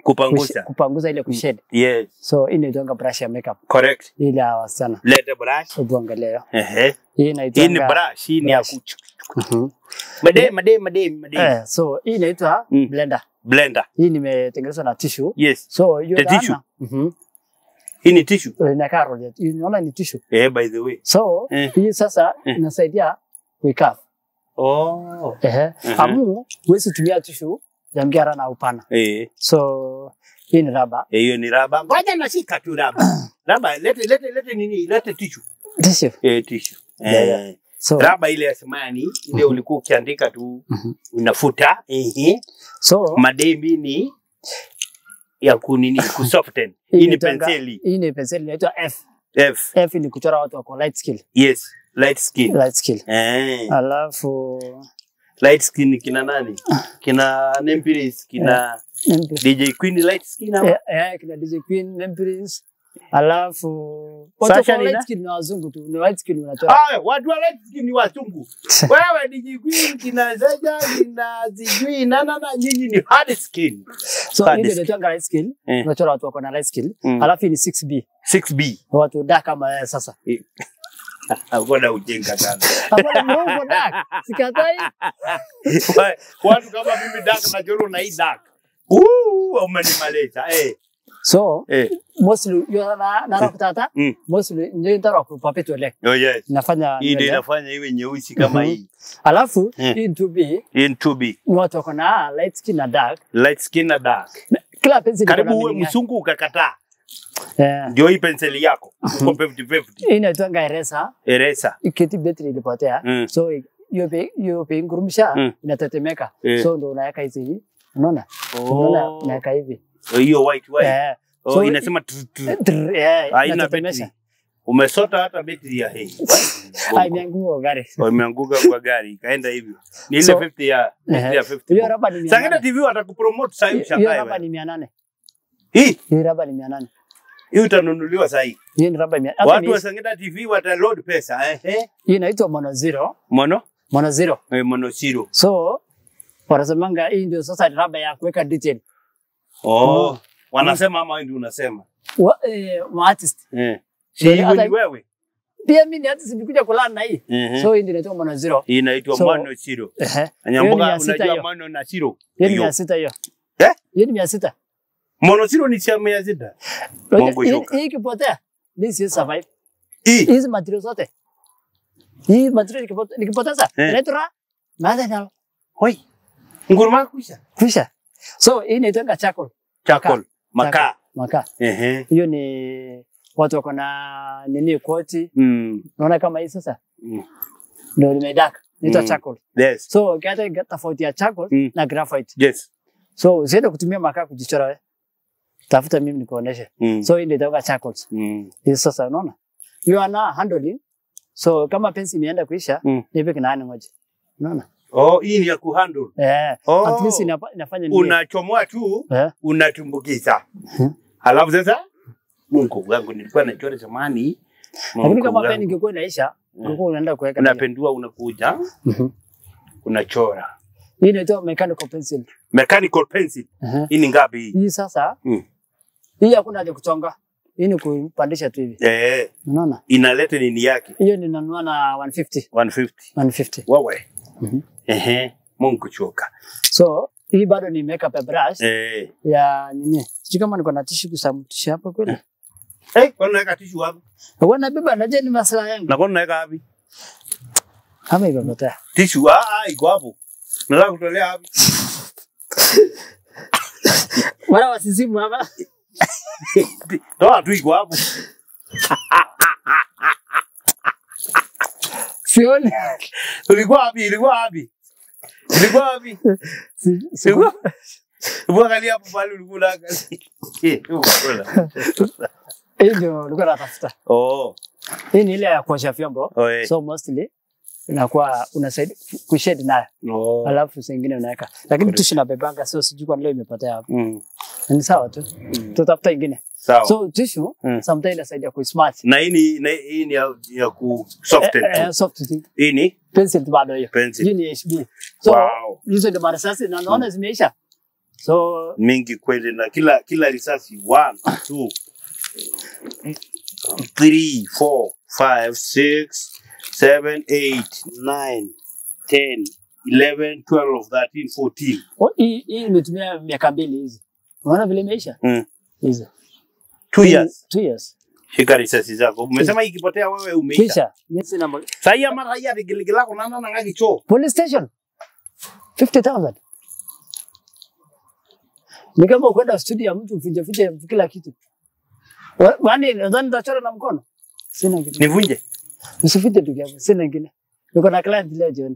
Speaker 2: Kupangusha.
Speaker 3: kupanguza ile kushade.
Speaker 2: Yes.
Speaker 3: So hii inaitwanga brush ya makeup
Speaker 2: Correct.
Speaker 3: ile ya wasichana.
Speaker 2: Lete brush.
Speaker 3: Hebu angalia.
Speaker 2: Ehe.
Speaker 3: Hii
Speaker 2: Hii ni
Speaker 3: inaitwanga
Speaker 2: brush, hii ni ya
Speaker 3: brush.
Speaker 2: kuchu.
Speaker 3: Mhm.
Speaker 2: Made, made, made, made.
Speaker 3: Eh, so hii inaitwa
Speaker 2: Mm.
Speaker 3: blender.
Speaker 2: Blender.
Speaker 3: Hii nimetengenezwa na tissue.
Speaker 2: Yes.
Speaker 3: So hiyo
Speaker 2: The
Speaker 3: dhana-
Speaker 2: tissue?
Speaker 3: Mhm.
Speaker 2: Hii ni tissue.
Speaker 3: Inakaa roll. Unaona ni tissue.
Speaker 2: Eh, by the way.
Speaker 3: So
Speaker 2: Eh.
Speaker 3: hii sasa
Speaker 2: Eh.
Speaker 3: inasaidia kuikava.
Speaker 2: Oh.
Speaker 3: Ehe.
Speaker 2: Mhm.
Speaker 3: Amu huwezi tumia tissue ya mgara na upana.
Speaker 2: Eh,
Speaker 3: So hii ni raba.
Speaker 2: eh, hiyo ni raba. Ngoja nashika tu raba. Raba, lete lete lete nini? Lete tissue.
Speaker 3: Tissue.
Speaker 2: Eh, tissue.
Speaker 3: Yeah,
Speaker 2: Eh.
Speaker 3: So
Speaker 2: Raba ile ya samani, ile ulikuwa ukiandika tu
Speaker 3: Mhm.
Speaker 2: unafuta. Ehe.
Speaker 3: so
Speaker 2: Madembi ni ya kunini kusoften.
Speaker 3: hii
Speaker 2: Hii ni
Speaker 3: inaitwanga-
Speaker 2: penseli.
Speaker 3: Hii ni penseli inaitwa F.
Speaker 2: F.
Speaker 3: F ni kuchora watu wako light skill.
Speaker 2: Yes. Light skin.
Speaker 3: Light skill.
Speaker 2: Eh.
Speaker 3: Alafu
Speaker 2: Light skin kina nani? Kina Nempiris, kina
Speaker 3: Nempi-
Speaker 2: DJ Queen light skin ama?
Speaker 3: eh, eh, kina DJ Queen, Nempiris. Alafu
Speaker 2: Sasha
Speaker 3: watu wako
Speaker 2: ni
Speaker 3: light
Speaker 2: na-
Speaker 3: skill ni wazungu tu. Ni light skill unachora.
Speaker 2: Ah, watu wa light skin ni wachungu. Wewe DJ Queen kina Zeja kina sijui na na na nyinyi ni hard skin.
Speaker 3: So
Speaker 2: hard
Speaker 3: hii ndio
Speaker 2: skill.
Speaker 3: inaitwa light skill.
Speaker 2: Eh.
Speaker 3: Unachora watu wako na light skill.
Speaker 2: Mm.
Speaker 3: Alafu hii ni 6B.
Speaker 2: 6B.
Speaker 3: Watu dark kama wewe sasa.
Speaker 2: Hakuna ujinga sana.
Speaker 3: Hapana, mrongo dark. Sikatai.
Speaker 2: Wa- Watu kama mimi dark na joro na hii dark. Uh, umenimaliza. Eh.
Speaker 3: So
Speaker 2: Eh.
Speaker 3: mostly yo na na kutata.
Speaker 2: Mm.
Speaker 3: Mostly ndio ndaro ku perpetual
Speaker 2: Oh yes.
Speaker 3: inafanya
Speaker 2: Hii ndio
Speaker 3: nywele.
Speaker 2: inafanya iwe nyeusi kama
Speaker 3: Mhm.
Speaker 2: hii.
Speaker 3: Alafu
Speaker 2: Eh.
Speaker 3: hii 2B
Speaker 2: In 2B.
Speaker 3: ni watu wako na light skin na dark.
Speaker 2: Light skin na dark.
Speaker 3: Kila penzi liko na
Speaker 2: Karibu uwe
Speaker 3: meaning yake.
Speaker 2: msungu ukakataa.
Speaker 3: Eh.
Speaker 2: Ndio hii penseli yako. Uko 50-50.
Speaker 3: Hii inaitwanga eraser.
Speaker 2: Eraser.
Speaker 3: Iketi betri ilipotea.
Speaker 2: Mm.
Speaker 3: So hiyo pe hiyo pe ngurumisha
Speaker 2: Mm.
Speaker 3: inatetemeka.
Speaker 2: Eh.
Speaker 3: So ndio unaweka hizi hivi. Unaona? Unaona
Speaker 2: Oh.
Speaker 3: unaweka hivi.
Speaker 2: Hiyo white white.
Speaker 3: Eh.
Speaker 2: Oh,
Speaker 3: So-
Speaker 2: inasema tr- tr-
Speaker 3: Trrr, eh,
Speaker 2: haina
Speaker 3: inatetemesha.
Speaker 2: betri. Umesota hata betri ya hii.
Speaker 3: Ah, imeanguka gari.
Speaker 2: Imeanguka kwa gari ikaenda hivyo. Ni ile
Speaker 3: So-
Speaker 2: 50 ya betri ya
Speaker 3: Eh.
Speaker 2: 50.
Speaker 3: Hiyo raba ni mia
Speaker 2: Sangena
Speaker 3: nane.
Speaker 2: TV watakupromote sasa hivi
Speaker 3: Hiyo
Speaker 2: shangae
Speaker 3: raba
Speaker 2: wewe.
Speaker 3: ni mia nane.
Speaker 2: Hii
Speaker 3: Hii raba ni mia nane.
Speaker 2: hii utanunuliwa sasa hivi.
Speaker 3: Hii ni raba mia. hata
Speaker 2: Watu
Speaker 3: ni-
Speaker 2: wa Sangena TV wataload pesa eh. eh.
Speaker 3: Hii inaitwa mono zero.
Speaker 2: Mono?
Speaker 3: Mono zero.
Speaker 2: Eh, mono zero.
Speaker 3: So wanasemanga hii ndio sasa ni raba ya kuweka detail.
Speaker 2: Oh. Wanasema ama wewe ndio unasema.
Speaker 3: Wa, eh, ma artist.
Speaker 2: Eh. Si
Speaker 3: Ndio,
Speaker 2: hiyo
Speaker 3: hata-
Speaker 2: ni wewe.
Speaker 3: Pia mimi ni artist nilikuja kulala na hii.
Speaker 2: Mhm.
Speaker 3: So hii ndio inaitwa mono zero.
Speaker 2: Hii inaitwa
Speaker 3: So-
Speaker 2: mono zero.
Speaker 3: Ehe. Hiyo ni
Speaker 2: Nyamboga
Speaker 3: mia sita
Speaker 2: unajua
Speaker 3: hiyo.
Speaker 2: mono na zero.
Speaker 3: Hiyo ni
Speaker 2: Hiyo.
Speaker 3: mia sita hiyo.
Speaker 2: Eh?
Speaker 3: Hiyo ni mia sita.
Speaker 2: Mono zero ni chama ya zida.
Speaker 3: Unajua,
Speaker 2: Mungu
Speaker 3: hii-
Speaker 2: shoka.
Speaker 3: Hii ikipotea, mimi siwezi survive.
Speaker 2: Hii
Speaker 3: Hizi material zote. Hii material ikipote- nikipoteza,
Speaker 2: Eh.
Speaker 3: inaitwa madha na
Speaker 2: Hoi. Nguruma kuisha.
Speaker 3: kisha. So hii inaitwa charcoal.
Speaker 2: Charcoal. Makaa.
Speaker 3: Makaa.
Speaker 2: Ehe.
Speaker 3: Hiyo ni watu wako na nini koti.
Speaker 2: Mm.
Speaker 3: Unaona kama hii sasa?
Speaker 2: Mm.
Speaker 3: Ndio limedaka. Inaitwa
Speaker 2: Mm.
Speaker 3: charcoal.
Speaker 2: Yes.
Speaker 3: So ukiacha tofauti ya charcoal
Speaker 2: Mm.
Speaker 3: na graphite.
Speaker 2: Yes.
Speaker 3: So usiende kutumia makaa kujichora wewe. Tafuta mimi nikuoneshe.
Speaker 2: Mm.
Speaker 3: So hii ndio inaitwa charcoal.
Speaker 2: Mm.
Speaker 3: Hii sasa unaona? You are now handling. So kama pensi imeenda kuisha,
Speaker 2: Mm.
Speaker 3: nipe kinaani moja. Unaona?
Speaker 2: Oh, hii ni ya kuhandle.
Speaker 3: Eh,
Speaker 2: Oh.
Speaker 3: at least inapa, inafanya nini?
Speaker 2: Unachomoa tu,
Speaker 3: Eh,
Speaker 2: unatumbukiza.
Speaker 3: Mhm.
Speaker 2: Halafu sasa Mungu wangu nilikuwa nachora zamani.
Speaker 3: lakini
Speaker 2: Mungu
Speaker 3: kama
Speaker 2: wangu.
Speaker 3: peni ingekuwa inaisha, ungekuwa unaenda kuweka.
Speaker 2: unapendua unakuja
Speaker 3: Mhm.
Speaker 2: unachora.
Speaker 3: Hii inaitwa mechanical pencil.
Speaker 2: Mechanical pencil.
Speaker 3: Eh.
Speaker 2: Hii ni ngapi hii?
Speaker 3: Hii sasa,
Speaker 2: Mm.
Speaker 3: hii hakuna haja kuchonga. Hii ni kupandisha tu hivi.
Speaker 2: Eh,
Speaker 3: Unaona?
Speaker 2: inaleta nini yake?
Speaker 3: Hiyo ninanunua na 150.
Speaker 2: 150.
Speaker 3: 150.
Speaker 2: Wewe.
Speaker 3: Mhm.
Speaker 2: Ehe. Mungu choka.
Speaker 3: So, hii bado ni makeup ya brush
Speaker 2: Eh.
Speaker 3: ya nini? Sijui kama niko na tissue kusamtisha hapa kweli.
Speaker 2: Eh, kwa nini unaweka tishu wapi?
Speaker 3: Wana beba najua ni maslaha yangu.
Speaker 2: Na kwa nini unaweka wapi?
Speaker 3: Ama imepotea.
Speaker 2: Tishu ah, ah, iko hapo. Nataka kutolea wapi?
Speaker 3: Wala wasisimu hapa.
Speaker 2: Toa tu iko hapo.
Speaker 3: Sioni.
Speaker 2: Ulikuwa wapi? Ilikuwa wapi? Ilikuwa wapi?
Speaker 3: Si- si-
Speaker 2: Ilikuwa Hebu angalia hapo pale ulikuwa unaangalia. Eh, huko kula.
Speaker 3: Hii ndio nilikuwa natafuta.
Speaker 2: Oh.
Speaker 3: Hii ni ile ya kuosha vyombo.
Speaker 2: Oh, eh.
Speaker 3: So mostly inakuwa unasaidia kushade nayo.
Speaker 2: Oh.
Speaker 3: Alafu zingine unaweka. Lakini tissue nabebanga so sijui kwa leo imepotea hapo.
Speaker 2: Mm.
Speaker 3: Ni sawa tu. Tutafuta ingine.
Speaker 2: Sawa.
Speaker 3: So tissue
Speaker 2: Mm.
Speaker 3: sometimes inasaidia kuismart.
Speaker 2: na hii ni na hii ni ya, ya ku soften
Speaker 3: Eh, eh,
Speaker 2: tu.
Speaker 3: soft tu.
Speaker 2: Hii ni
Speaker 3: Pencil tu bado hiyo.
Speaker 2: pencil.
Speaker 3: Hii ni HB. So
Speaker 2: Wow.
Speaker 3: hizo ndio marasasi na naona zimeisha. So
Speaker 2: mingi kweli na kila kila risasi one two three four five six seven eight nine ten eleven twelve thirteen fourteen
Speaker 3: o- hii hii imetumia miaka mbili hizi. Unaona vile imeisha?
Speaker 2: Mm.
Speaker 3: Hizi.
Speaker 2: two years
Speaker 3: Two years.
Speaker 2: shika risasi zako umesema ikipotea wewe umeisha
Speaker 3: Kisha mimi sina mo-
Speaker 2: sahii ama raia vigiligilako nana nang'aki choo
Speaker 3: police station 50,000. Ni kama ukwenda studio ya mtu ufinje finje kila kitu. Wa- Wani nadhani nitachora na mkono. Sina kitu.
Speaker 2: nivunje
Speaker 3: Usifite ndugu yangu, sina ingine. Niko na client leo jioni.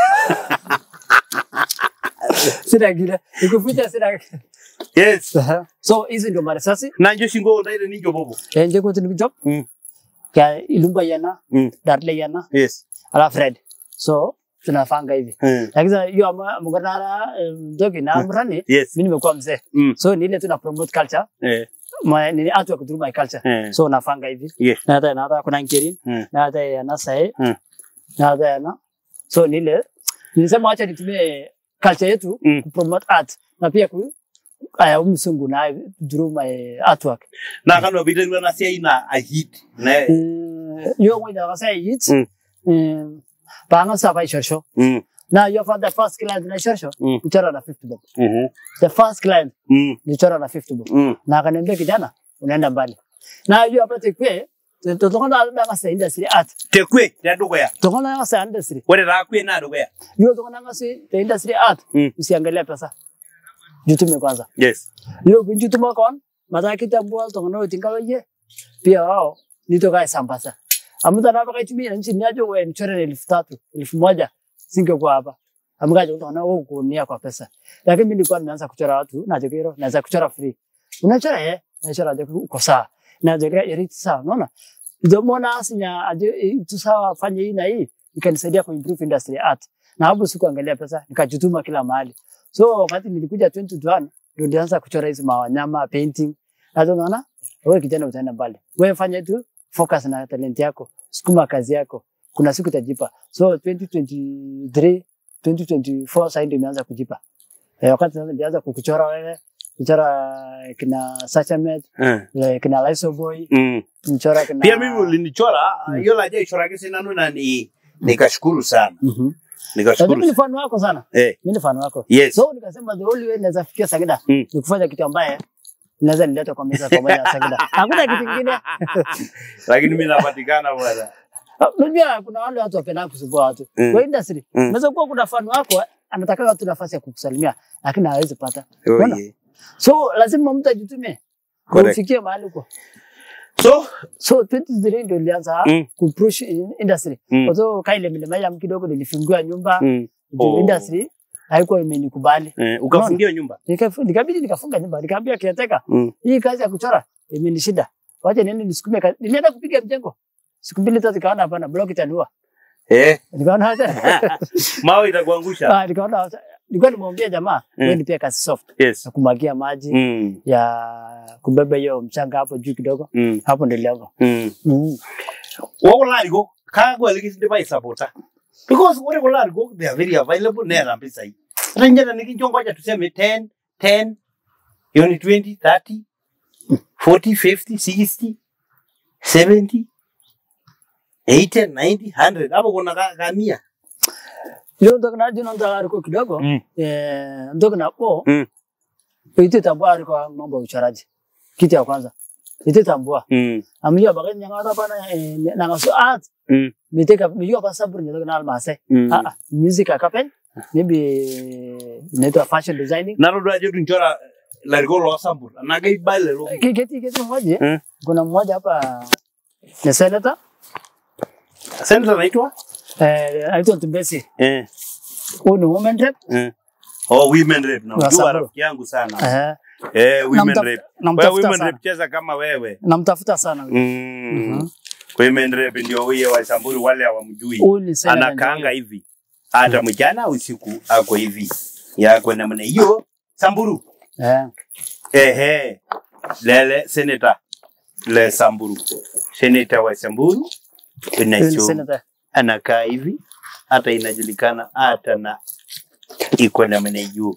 Speaker 3: sina ingine. Nikuficha sina.
Speaker 2: yes
Speaker 3: So hizi ndio marisasi.
Speaker 2: nanjo shingo ndaire ninjo bobo
Speaker 3: Enje kwa tuni job.
Speaker 2: Mm.
Speaker 3: Ka ilumba yana,
Speaker 2: Mm.
Speaker 3: darle yana,
Speaker 2: yes
Speaker 3: ala Fred. So tunafanga hivi.
Speaker 2: Mm.
Speaker 3: Lakini sasa hiyo ama mgonara mdogi na mrani
Speaker 2: yes
Speaker 3: mimi nimekuwa mzee.
Speaker 2: Mm.
Speaker 3: So ni ile tuna promote culture.
Speaker 2: eh
Speaker 3: Ma, ni artwork through my culture.
Speaker 2: eh
Speaker 3: So nafanga hivi.
Speaker 2: yeah
Speaker 3: Na hata na hata kuna nkirin.
Speaker 2: Mm.
Speaker 3: Na hata yana sae.
Speaker 2: Mm.
Speaker 3: Na hata yana. So ni ile nilisema acha nitumie culture yetu
Speaker 2: Mm.
Speaker 3: kupromote art na pia ku aya umsungu na through my artwork.
Speaker 2: na kano vile na sia ina a hit na
Speaker 3: Eh, yo mwenye kasa yit.
Speaker 2: Mm.
Speaker 3: Eh, Panga sa pa shorsho.
Speaker 2: mm
Speaker 3: Na yo for the first client na shorsho.
Speaker 2: Mm.
Speaker 3: Nichora na 50 bob.
Speaker 2: mhm
Speaker 3: The first client
Speaker 2: mm
Speaker 3: nichora na 50 bob.
Speaker 2: mm
Speaker 3: na akaniambia kijana unaenda mbali na hiyo hapa tekwe totokana na ngasa industry art
Speaker 2: tekwe ndadugo ya
Speaker 3: tokana na ngasa industry
Speaker 2: wale rakwe na dugo ya
Speaker 3: hiyo tokana ngasa the industry art
Speaker 2: Mm.
Speaker 3: usiangalia pesa jutume kwanza
Speaker 2: yes
Speaker 3: hiyo kunjutuma kon mata kitambua tokana utinga ye pia wao nitoka sambasa amuta na baka tumia nchi niajo we mchore elfu tatu elfu moja singekuwa hapa amgaje utaona wewe kunia kwa pesa lakini mimi nilikuwa nimeanza kuchora watu na jokero naweza kuchora free unachora eh nachora jokero uko sawa na jokero yari sawa unaona ndio mbona asinya aje tu sawa fanye hii na hii ikanisaidia ku improve industry art na hapo sikuangalia pesa nikajituma kila mahali so wakati nilikuja 2021 ndio nilianza kuchora hizi mawanyama painting na ndio unaona wewe kijana utaenda mbali wewe fanya tu focus na talent yako sukuma kazi yako kuna siku itajipa so 2023 2024 sasa ndio imeanza kujipa eh, wakati sasa nilianza kukuchora wewe kuchora kina Sachamet
Speaker 2: eh
Speaker 3: eh, kina Liso Boy
Speaker 2: mm
Speaker 3: mchora kina
Speaker 2: pia mimi ulinichora hiyo la je chora kesi nanu na ni nikashukuru sana
Speaker 3: Mhm. Lakini
Speaker 2: nikashukuru
Speaker 3: ni fan wako sana
Speaker 2: eh
Speaker 3: mimi ni fan wako
Speaker 2: yes
Speaker 3: so nikasema the only way naweza fikia Sagida
Speaker 2: Mm.
Speaker 3: ni kufanya kitu ambaye naweza nileta kwa meza pamoja na Sagida hakuna kitu kingine
Speaker 2: lakini mimi napatikana bwana
Speaker 3: Ah, Unajua kuna wale watu wapenda kusumbua watu.
Speaker 2: Mm.
Speaker 3: Kwa industry,
Speaker 2: Mm.
Speaker 3: unaweza kuwa kuna fan wako anataka watu nafasi ya kukusalimia lakini hawezi pata.
Speaker 2: Oh,
Speaker 3: Unaona?
Speaker 2: yeah.
Speaker 3: So lazima mtu ajitume.
Speaker 2: Correct.
Speaker 3: Kufikia mahali huko.
Speaker 2: so
Speaker 3: So 2023 ndio nilianza
Speaker 2: Mm.
Speaker 3: kupush in- industry.
Speaker 2: Mm.
Speaker 3: Kwa sababu kaile milima ya kidogo nilifungua nyumba
Speaker 2: mm.
Speaker 3: juu
Speaker 2: Oh.
Speaker 3: industry haikuwa imenikubali.
Speaker 2: eh, ukafungia nyumba
Speaker 3: Nikafu- Nikabidi nikafunga nyumba. Nikaambia kiateka,
Speaker 2: mm.
Speaker 3: hii kazi ya kuchora imenishinda. Wacha niende nisukume kazi. Nilienda kupiga mjengo. Siku mbili tatu nikaona hapana block itaniua.
Speaker 2: eh
Speaker 3: Nikaona hata
Speaker 2: mawe itakuangusha
Speaker 3: Ah, nikaona hata- nilikuwa nimwambia jamaa
Speaker 2: Mm.
Speaker 3: wewe nipea kazi soft
Speaker 2: yes
Speaker 3: ya kumwagia maji
Speaker 2: mm.
Speaker 3: ya kubeba hiyo mchanga hapo juu kidogo
Speaker 2: mm.
Speaker 3: hapo ndio nilianza
Speaker 2: mm.
Speaker 3: mm.
Speaker 2: wokulariko kagwelekisinde baisapota because ore kulariko they are very available neera mpisai ata njata nikinchongoja tuseme 10 10 hiyo ni 20 30 40 50 60 70 80 90 100 hapo kuna ka- kamia
Speaker 3: hiyo ndio kana jina ndio aliko kidogo
Speaker 2: Mm.
Speaker 3: eh ndio kana po
Speaker 2: Mm.
Speaker 3: ite tambua aliko mambo ya uchoraji kitu ya kwanza ite tambua
Speaker 2: mm.
Speaker 3: amjua bagani nyanga hata bana eh, na ngaso art
Speaker 2: mm.
Speaker 3: miteka mijua kwa sababu ndio kana almase
Speaker 2: mm.
Speaker 3: ah ah music akapen maybe inaitwa fashion designing
Speaker 2: narodwa je tunchora lariko lo sambur nagai bale lo
Speaker 3: Ki- kiti kiti mmoja
Speaker 2: Mm.
Speaker 3: kuna mmoja hapa ni senator
Speaker 2: senator naitwa
Speaker 3: eh anaitwa Ntumbesi
Speaker 2: eh
Speaker 3: huyu ni women rep
Speaker 2: eh oh women rep na
Speaker 3: Wa
Speaker 2: ujua
Speaker 3: Samburu.
Speaker 2: rafiki yangu sana
Speaker 3: eh
Speaker 2: eh women
Speaker 3: namtaf-
Speaker 2: rep wewe
Speaker 3: namtafuta
Speaker 2: women
Speaker 3: sana
Speaker 2: rep cheza kama wewe
Speaker 3: namtafuta sana huyu.
Speaker 2: mm.
Speaker 3: Mhm.
Speaker 2: women rep ndio huyo wa Samburu wale hawamjui
Speaker 3: huyu ni senator
Speaker 2: anakaanga
Speaker 3: ndio
Speaker 2: hivi hata mchana usiku ako hivi yako namna hiyo Samburu
Speaker 3: eh
Speaker 2: ehe lele senator le Samburu senator wa Samburu
Speaker 3: huyu ni
Speaker 2: unacho
Speaker 3: senator
Speaker 2: anakaa hivi hata inajulikana hata na iko namna hiyo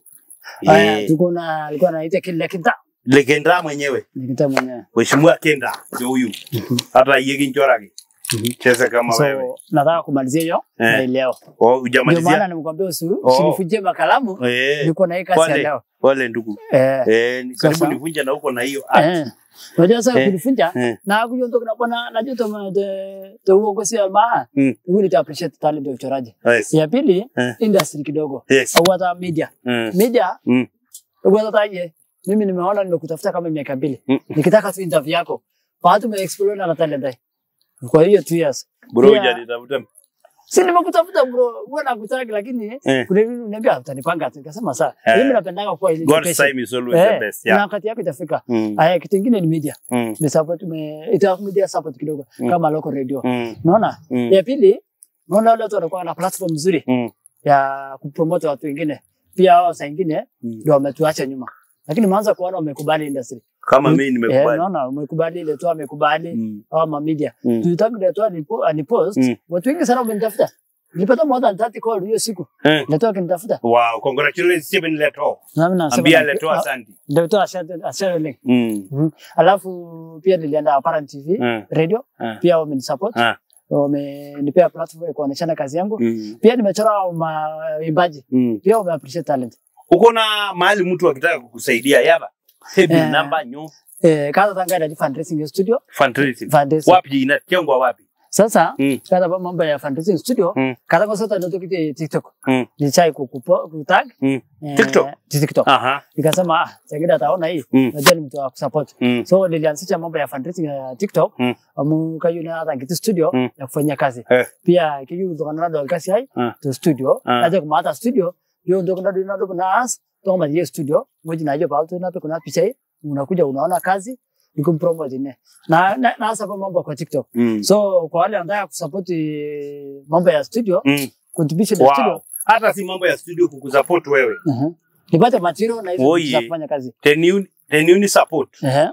Speaker 3: Aya,
Speaker 2: Eh,
Speaker 3: tuko na alikuwa anaita kile kinta.
Speaker 2: Lekenda mwenyewe
Speaker 3: Kinta mwenyewe.
Speaker 2: Mheshimiwa Kenda ndio huyu. Hata yeye kinchorage. Cheza kama wewe.
Speaker 3: So nataka kumalizia hiyo
Speaker 2: Eh.
Speaker 3: na leo.
Speaker 2: Oh,
Speaker 3: Ndio maana
Speaker 2: hujamalizia?
Speaker 3: nimekuambia usi
Speaker 2: Oh.
Speaker 3: usinifujie makalamu.
Speaker 2: Eh.
Speaker 3: Niko na hii kazi ya
Speaker 2: Pole.
Speaker 3: leo.
Speaker 2: Pole ndugu.
Speaker 3: Eh.
Speaker 2: Eh, ni karibu
Speaker 3: Sasa.
Speaker 2: nivunja na huko na hiyo. art.
Speaker 3: Eh. Unajua sasa
Speaker 2: Eh.
Speaker 3: kunifunja
Speaker 2: Eh.
Speaker 3: na kujonto kuna bwana najua to de de uongozi wa maa.
Speaker 2: Mm.
Speaker 3: Wewe ni appreciate talent ya uchoraji.
Speaker 2: Yes.
Speaker 3: Ya pili
Speaker 2: Eh.
Speaker 3: industry kidogo.
Speaker 2: Yes.
Speaker 3: Au hata media.
Speaker 2: Mm.
Speaker 3: Media
Speaker 2: Mm.
Speaker 3: Ukweza taje, mimi nimeona nimekutafuta kama miaka mbili.
Speaker 2: Mm.
Speaker 3: Nikitaka tu interview yako. Baada umeexplore na talent dai. Kwa hiyo two years.
Speaker 2: Bro,
Speaker 3: Pia-
Speaker 2: hujanitafuta.
Speaker 3: Si nimekutafuta bro, wewe nakutaka lakini
Speaker 2: Eh.
Speaker 3: kuna nini unaniambia utanipanga tu. Nikasema sawa.
Speaker 2: Eh.
Speaker 3: Mimi napendanga kwa ile
Speaker 2: God's
Speaker 3: education.
Speaker 2: time is always the
Speaker 3: Eh,
Speaker 2: best.
Speaker 3: Na
Speaker 2: Yeah.
Speaker 3: wakati yako itafika.
Speaker 2: Mm.
Speaker 3: Aya, kitu kingine ni media.
Speaker 2: Mm.
Speaker 3: Ni support me ita media support kidogo
Speaker 2: Mm.
Speaker 3: kama local radio.
Speaker 2: Mm.
Speaker 3: Unaona?
Speaker 2: Mm.
Speaker 3: Ya pili, unaona wale watu wanakuwa na platform nzuri
Speaker 2: Mm.
Speaker 3: ya kupromote watu wengine. Pia hao saa ingine
Speaker 2: Mm.
Speaker 3: ndio wametuacha nyuma. Lakini maanza kuona wamekubali industry.
Speaker 2: Kama mimi
Speaker 3: Eh,
Speaker 2: nimekubali.
Speaker 3: naona umekubali ile tu amekubali
Speaker 2: Mm.
Speaker 3: au ma media.
Speaker 2: Mm.
Speaker 3: Tulitaka ile tu anipo- anipost,
Speaker 2: Mm.
Speaker 3: watu wengi sana wamenitafuta. Nilipata more than 30 call hiyo siku.
Speaker 2: Eh.
Speaker 3: Leto akinitafuta.
Speaker 2: Wow, congratulations Stephen Leto.
Speaker 3: Na mimi nasema
Speaker 2: Ambia
Speaker 3: na-
Speaker 2: Leto
Speaker 3: ah,
Speaker 2: asante.
Speaker 3: Leto asante asante link.
Speaker 2: Mm.
Speaker 3: Mhm. Alafu pia nilienda Apparent TV
Speaker 2: Mm.
Speaker 3: radio
Speaker 2: Mm.
Speaker 3: pia wamenisupport.
Speaker 2: Ah.
Speaker 3: Wamenipea platform ya kuonyeshana kazi yangu.
Speaker 2: Mm.
Speaker 3: Pia nimechora maimbaji.
Speaker 2: Mm.
Speaker 3: Pia wame appreciate talent.
Speaker 2: Uko na mahali mtu akitaka kukusaidia yaba? Hebu
Speaker 3: Eh.
Speaker 2: namba nyo
Speaker 3: Eh, kaza tanga ya fundraising studio.
Speaker 2: fundraising.
Speaker 3: Fundraising.
Speaker 2: Wapi inatengwa wapi?
Speaker 3: Sasa
Speaker 2: Mm.
Speaker 3: kada ba mambo ya fundraising studio
Speaker 2: Mm.
Speaker 3: kada kwa sasa ndio kiti TikTok.
Speaker 2: Mm.
Speaker 3: Nilichai kukupo kutag
Speaker 2: Mm.
Speaker 3: eh,
Speaker 2: TikTok?
Speaker 3: TikTok.
Speaker 2: Aha.
Speaker 3: Nikasema ah, Sangida ataona hii.
Speaker 2: Mm.
Speaker 3: Najua ni mtu wa kusupport.
Speaker 2: Mm.
Speaker 3: So nilianzisha mambo ya fundraising ya TikTok.
Speaker 2: Mm.
Speaker 3: Amu kayu na hata kitu studio
Speaker 2: Mm.
Speaker 3: ya kufanya kazi.
Speaker 2: Eh.
Speaker 3: Pia kiyu ndo kana ndo kasi hai
Speaker 2: Ah.
Speaker 3: to studio.
Speaker 2: Ah.
Speaker 3: Naje kuma hata studio yo ndo kana ndo ndo na as to ma ye studio. Ngoji naje pa tu na pe kuna picha hii. Unakuja unaona kazi nikumpromote ne. Na na, na hasa kwa mambo kwa TikTok.
Speaker 2: Mm.
Speaker 3: So kwa wale wanataka kusupport eh, mambo ya studio,
Speaker 2: Mm.
Speaker 3: contribution ya studio,
Speaker 2: Wow. Hata si mambo ya studio kukusupport wewe.
Speaker 3: uh nipate material na hizo
Speaker 2: Oye.
Speaker 3: vitu za kufanya kazi.
Speaker 2: Can you, can you ni support?
Speaker 3: Ehe,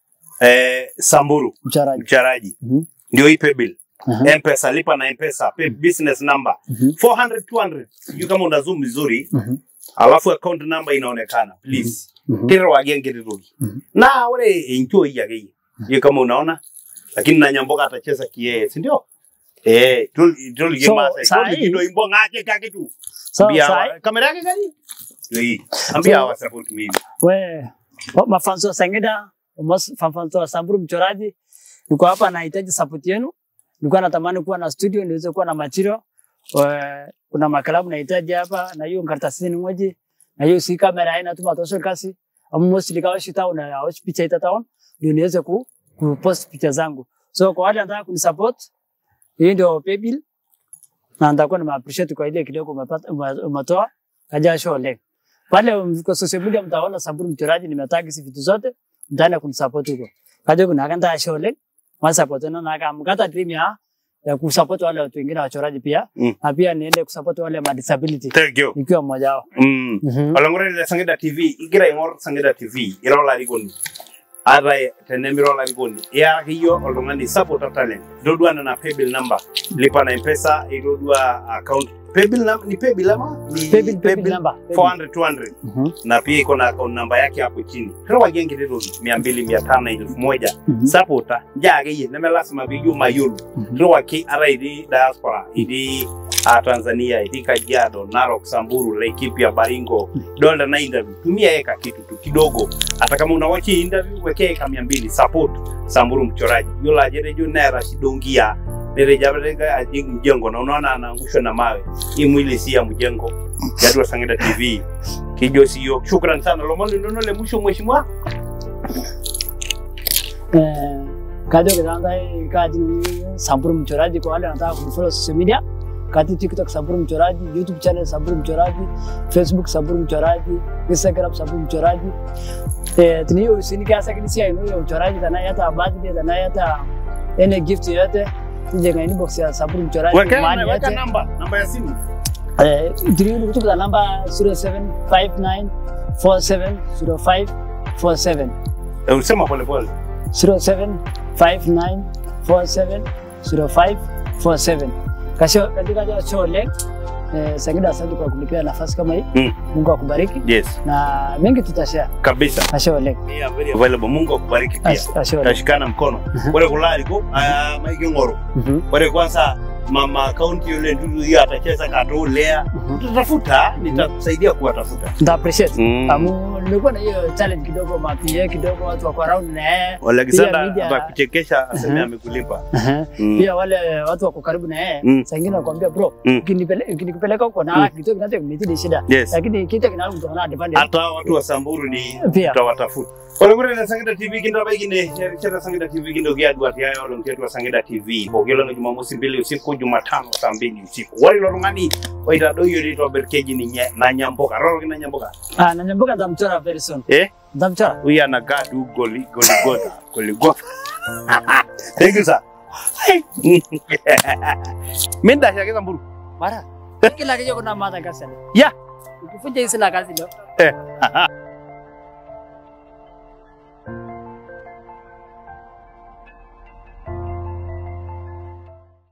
Speaker 2: Eh, Samburu,
Speaker 3: mchoraji.
Speaker 2: mcharaji.
Speaker 3: Mhm.
Speaker 2: Ndio hii paybill.
Speaker 3: Mhm.
Speaker 2: Mpesa, lipa na Mpesa, pay business number.
Speaker 3: Mhm.
Speaker 2: 400 200. Sijui kama una zoom vizuri.
Speaker 3: Mhm.
Speaker 2: Alafu account number inaonekana. Please.
Speaker 3: Mhm.
Speaker 2: Tiro wagenge rirogi.
Speaker 3: Mhm.
Speaker 2: Na wale enjoy yake. Hiyo kama unaona. Lakini na nyamboka atacheza kiee, si ndio? Eh, tul tul
Speaker 3: So,
Speaker 2: gema
Speaker 3: saa
Speaker 2: sai.
Speaker 3: hii-
Speaker 2: Tul kido imbo ngake kake tu.
Speaker 3: So,
Speaker 2: Ambia
Speaker 3: sai,
Speaker 2: hawa- kamera yake gani? Ndio hii. Ambia
Speaker 3: So-
Speaker 2: hawa support mimi.
Speaker 3: we, wa- mafanzo wa Sangida, mas- mafanzo wa Samburu mchoraji, niko hapa nahitaji support yenu. Nilikuwa natamani kuwa na studio niweze kuwa na material. We, kuna makalamu nahitaji hapa na hiyo karatasi ni moja na hiyo si kamera haina tu matosha kasi. Amu mostly kawa shita una awashi picha ita town ndio niweze ku, ku post picha zangu. So kwa wale wanataka kunisupport, hii ndio paybill na nitakuwa nime appreciate kwa ile kidogo umepata ume- umetoa kaja show leo. Pale um, kwa social media mtaona Samburu mchoraji nimetag hizi vitu zote, mtaenda kunisupport huko. Kaja kuna kanda show leo, wa support na na kama mkata dream ya ya kusupport wale watu wengine wachoraji pia
Speaker 2: Mm.
Speaker 3: na pia niende kusupport wale ma disability
Speaker 2: Thank you.
Speaker 3: nikiwa mmoja wao.
Speaker 2: Mm.
Speaker 3: Mhm.
Speaker 2: olongore le sangida tv igira ingor sangida tv irola rigoni ara tenemirola rigoni ya hiyo oltung'ani support talent dodua na paybill number lipa na mpesa idodua account paybill number ni paybill ama ni
Speaker 3: Paybill paybill number. Paybill.
Speaker 2: 400 200
Speaker 3: Mhm.
Speaker 2: na pia iko na account number yake hapo chini kero wagenge rero 200 500 elfu moja
Speaker 3: Mhm.
Speaker 2: supporta njage ye neme lasima biyu mayulu
Speaker 3: Mhm.
Speaker 2: kero waki ara idi diaspora idi a Tanzania idi Kajiado Narok Samburu Laikipia Baringo dola na interview tumia eka kitu tu kidogo hata kama unawachi interview wekea eka mia mbili support Samburu mchoraji yola ajere jo naira shidongia nere jabrega ajing mjengo na unaona anaangushwa na mawe hii mwili si ya mjengo Jadwa Sangida TV kijo sio shukran sana lomoni ndono le mwisho mheshimiwa
Speaker 3: Eh, kajo kidanda kati Samburu mchoraji kwa wale wanataka kunifollow social media kati TikTok Samburu mchoraji, YouTube channel Samburu mchoraji, Facebook Samburu mchoraji, Instagram Samburu mchoraji. Eh, tuniyo usinika sakini ya ino ya uchoraji tana yata birthday tana yata ene gift yote tuje kwa inbox ya Samburu mchoraji
Speaker 2: weka
Speaker 3: mahali
Speaker 2: weka
Speaker 3: yote.
Speaker 2: namba namba ya simu
Speaker 3: Eh, tuniyo kutoka namba 0759470547
Speaker 2: Eh, usema pole pole
Speaker 3: 0759470547 kasho katika jo show leng Eh, Sangida, asante kwa kunipea nafasi kama hii.
Speaker 2: Mm.
Speaker 3: Mungu akubariki
Speaker 2: Yes,
Speaker 3: na mengi tutashare.
Speaker 2: kabisa.
Speaker 3: Ashe oleng.
Speaker 2: We are very available. Mungu akubariki pia.
Speaker 3: Ashe ashe oleng.
Speaker 2: Tashikana mkono. Ore kulali ko ah, maiki ngoro.
Speaker 3: Mhm,
Speaker 2: Ore kwanza mama kaunti yule ndudu hiyo atacheza kato lea.
Speaker 3: mhm.
Speaker 2: Tutafuta, nitakusaidia kuwatafuta.
Speaker 3: Nita appreciate.
Speaker 2: Mm.
Speaker 3: Amu nilikuwa na hiyo challenge kidogo mapie kidogo watu wako around na yeye.
Speaker 2: Wale Alexander
Speaker 3: Pia media-
Speaker 2: atakuchekesha aseme
Speaker 3: Mhm.
Speaker 2: amekulipa.
Speaker 3: Aha.
Speaker 2: Mm.
Speaker 3: Pia wale watu wako karibu na yeye.
Speaker 2: Mm.
Speaker 3: Saa ingine nakwambia bro,
Speaker 2: Mm.
Speaker 3: ukinipele- ukinikupeleka huko na kitu kinacho kimetidi shida.
Speaker 2: Yes.
Speaker 3: Lakini kitu kinalo kutokana na depende.
Speaker 2: Hata watu wa Samburu ni
Speaker 3: Pia.
Speaker 2: tutawatafuta. Ore kure na Sangida TV kinda baigine, chera Sangida TV kindo kiadwa tiayo olo mtetu wa Sangida TV. Bogelo na Jumamosi mbili usiku, Jumatano saa mbili usiku. Wari lo ngani waita do yuri to berkeji ni nye, na nyamboka. Roro kina nyamboka.
Speaker 3: Ah, na nyamboka ndamchora very soon.
Speaker 2: Eh?
Speaker 3: Ndamchora.
Speaker 2: Huyu ana gadu goli goli goda. Goli goda. Thank you sir. Mimi ndashaka Samburu.
Speaker 3: Mara. Kila kitu kuna madha kasi.
Speaker 2: Yeah.
Speaker 3: Ukifunja hii sina kazi leo.
Speaker 2: Eh.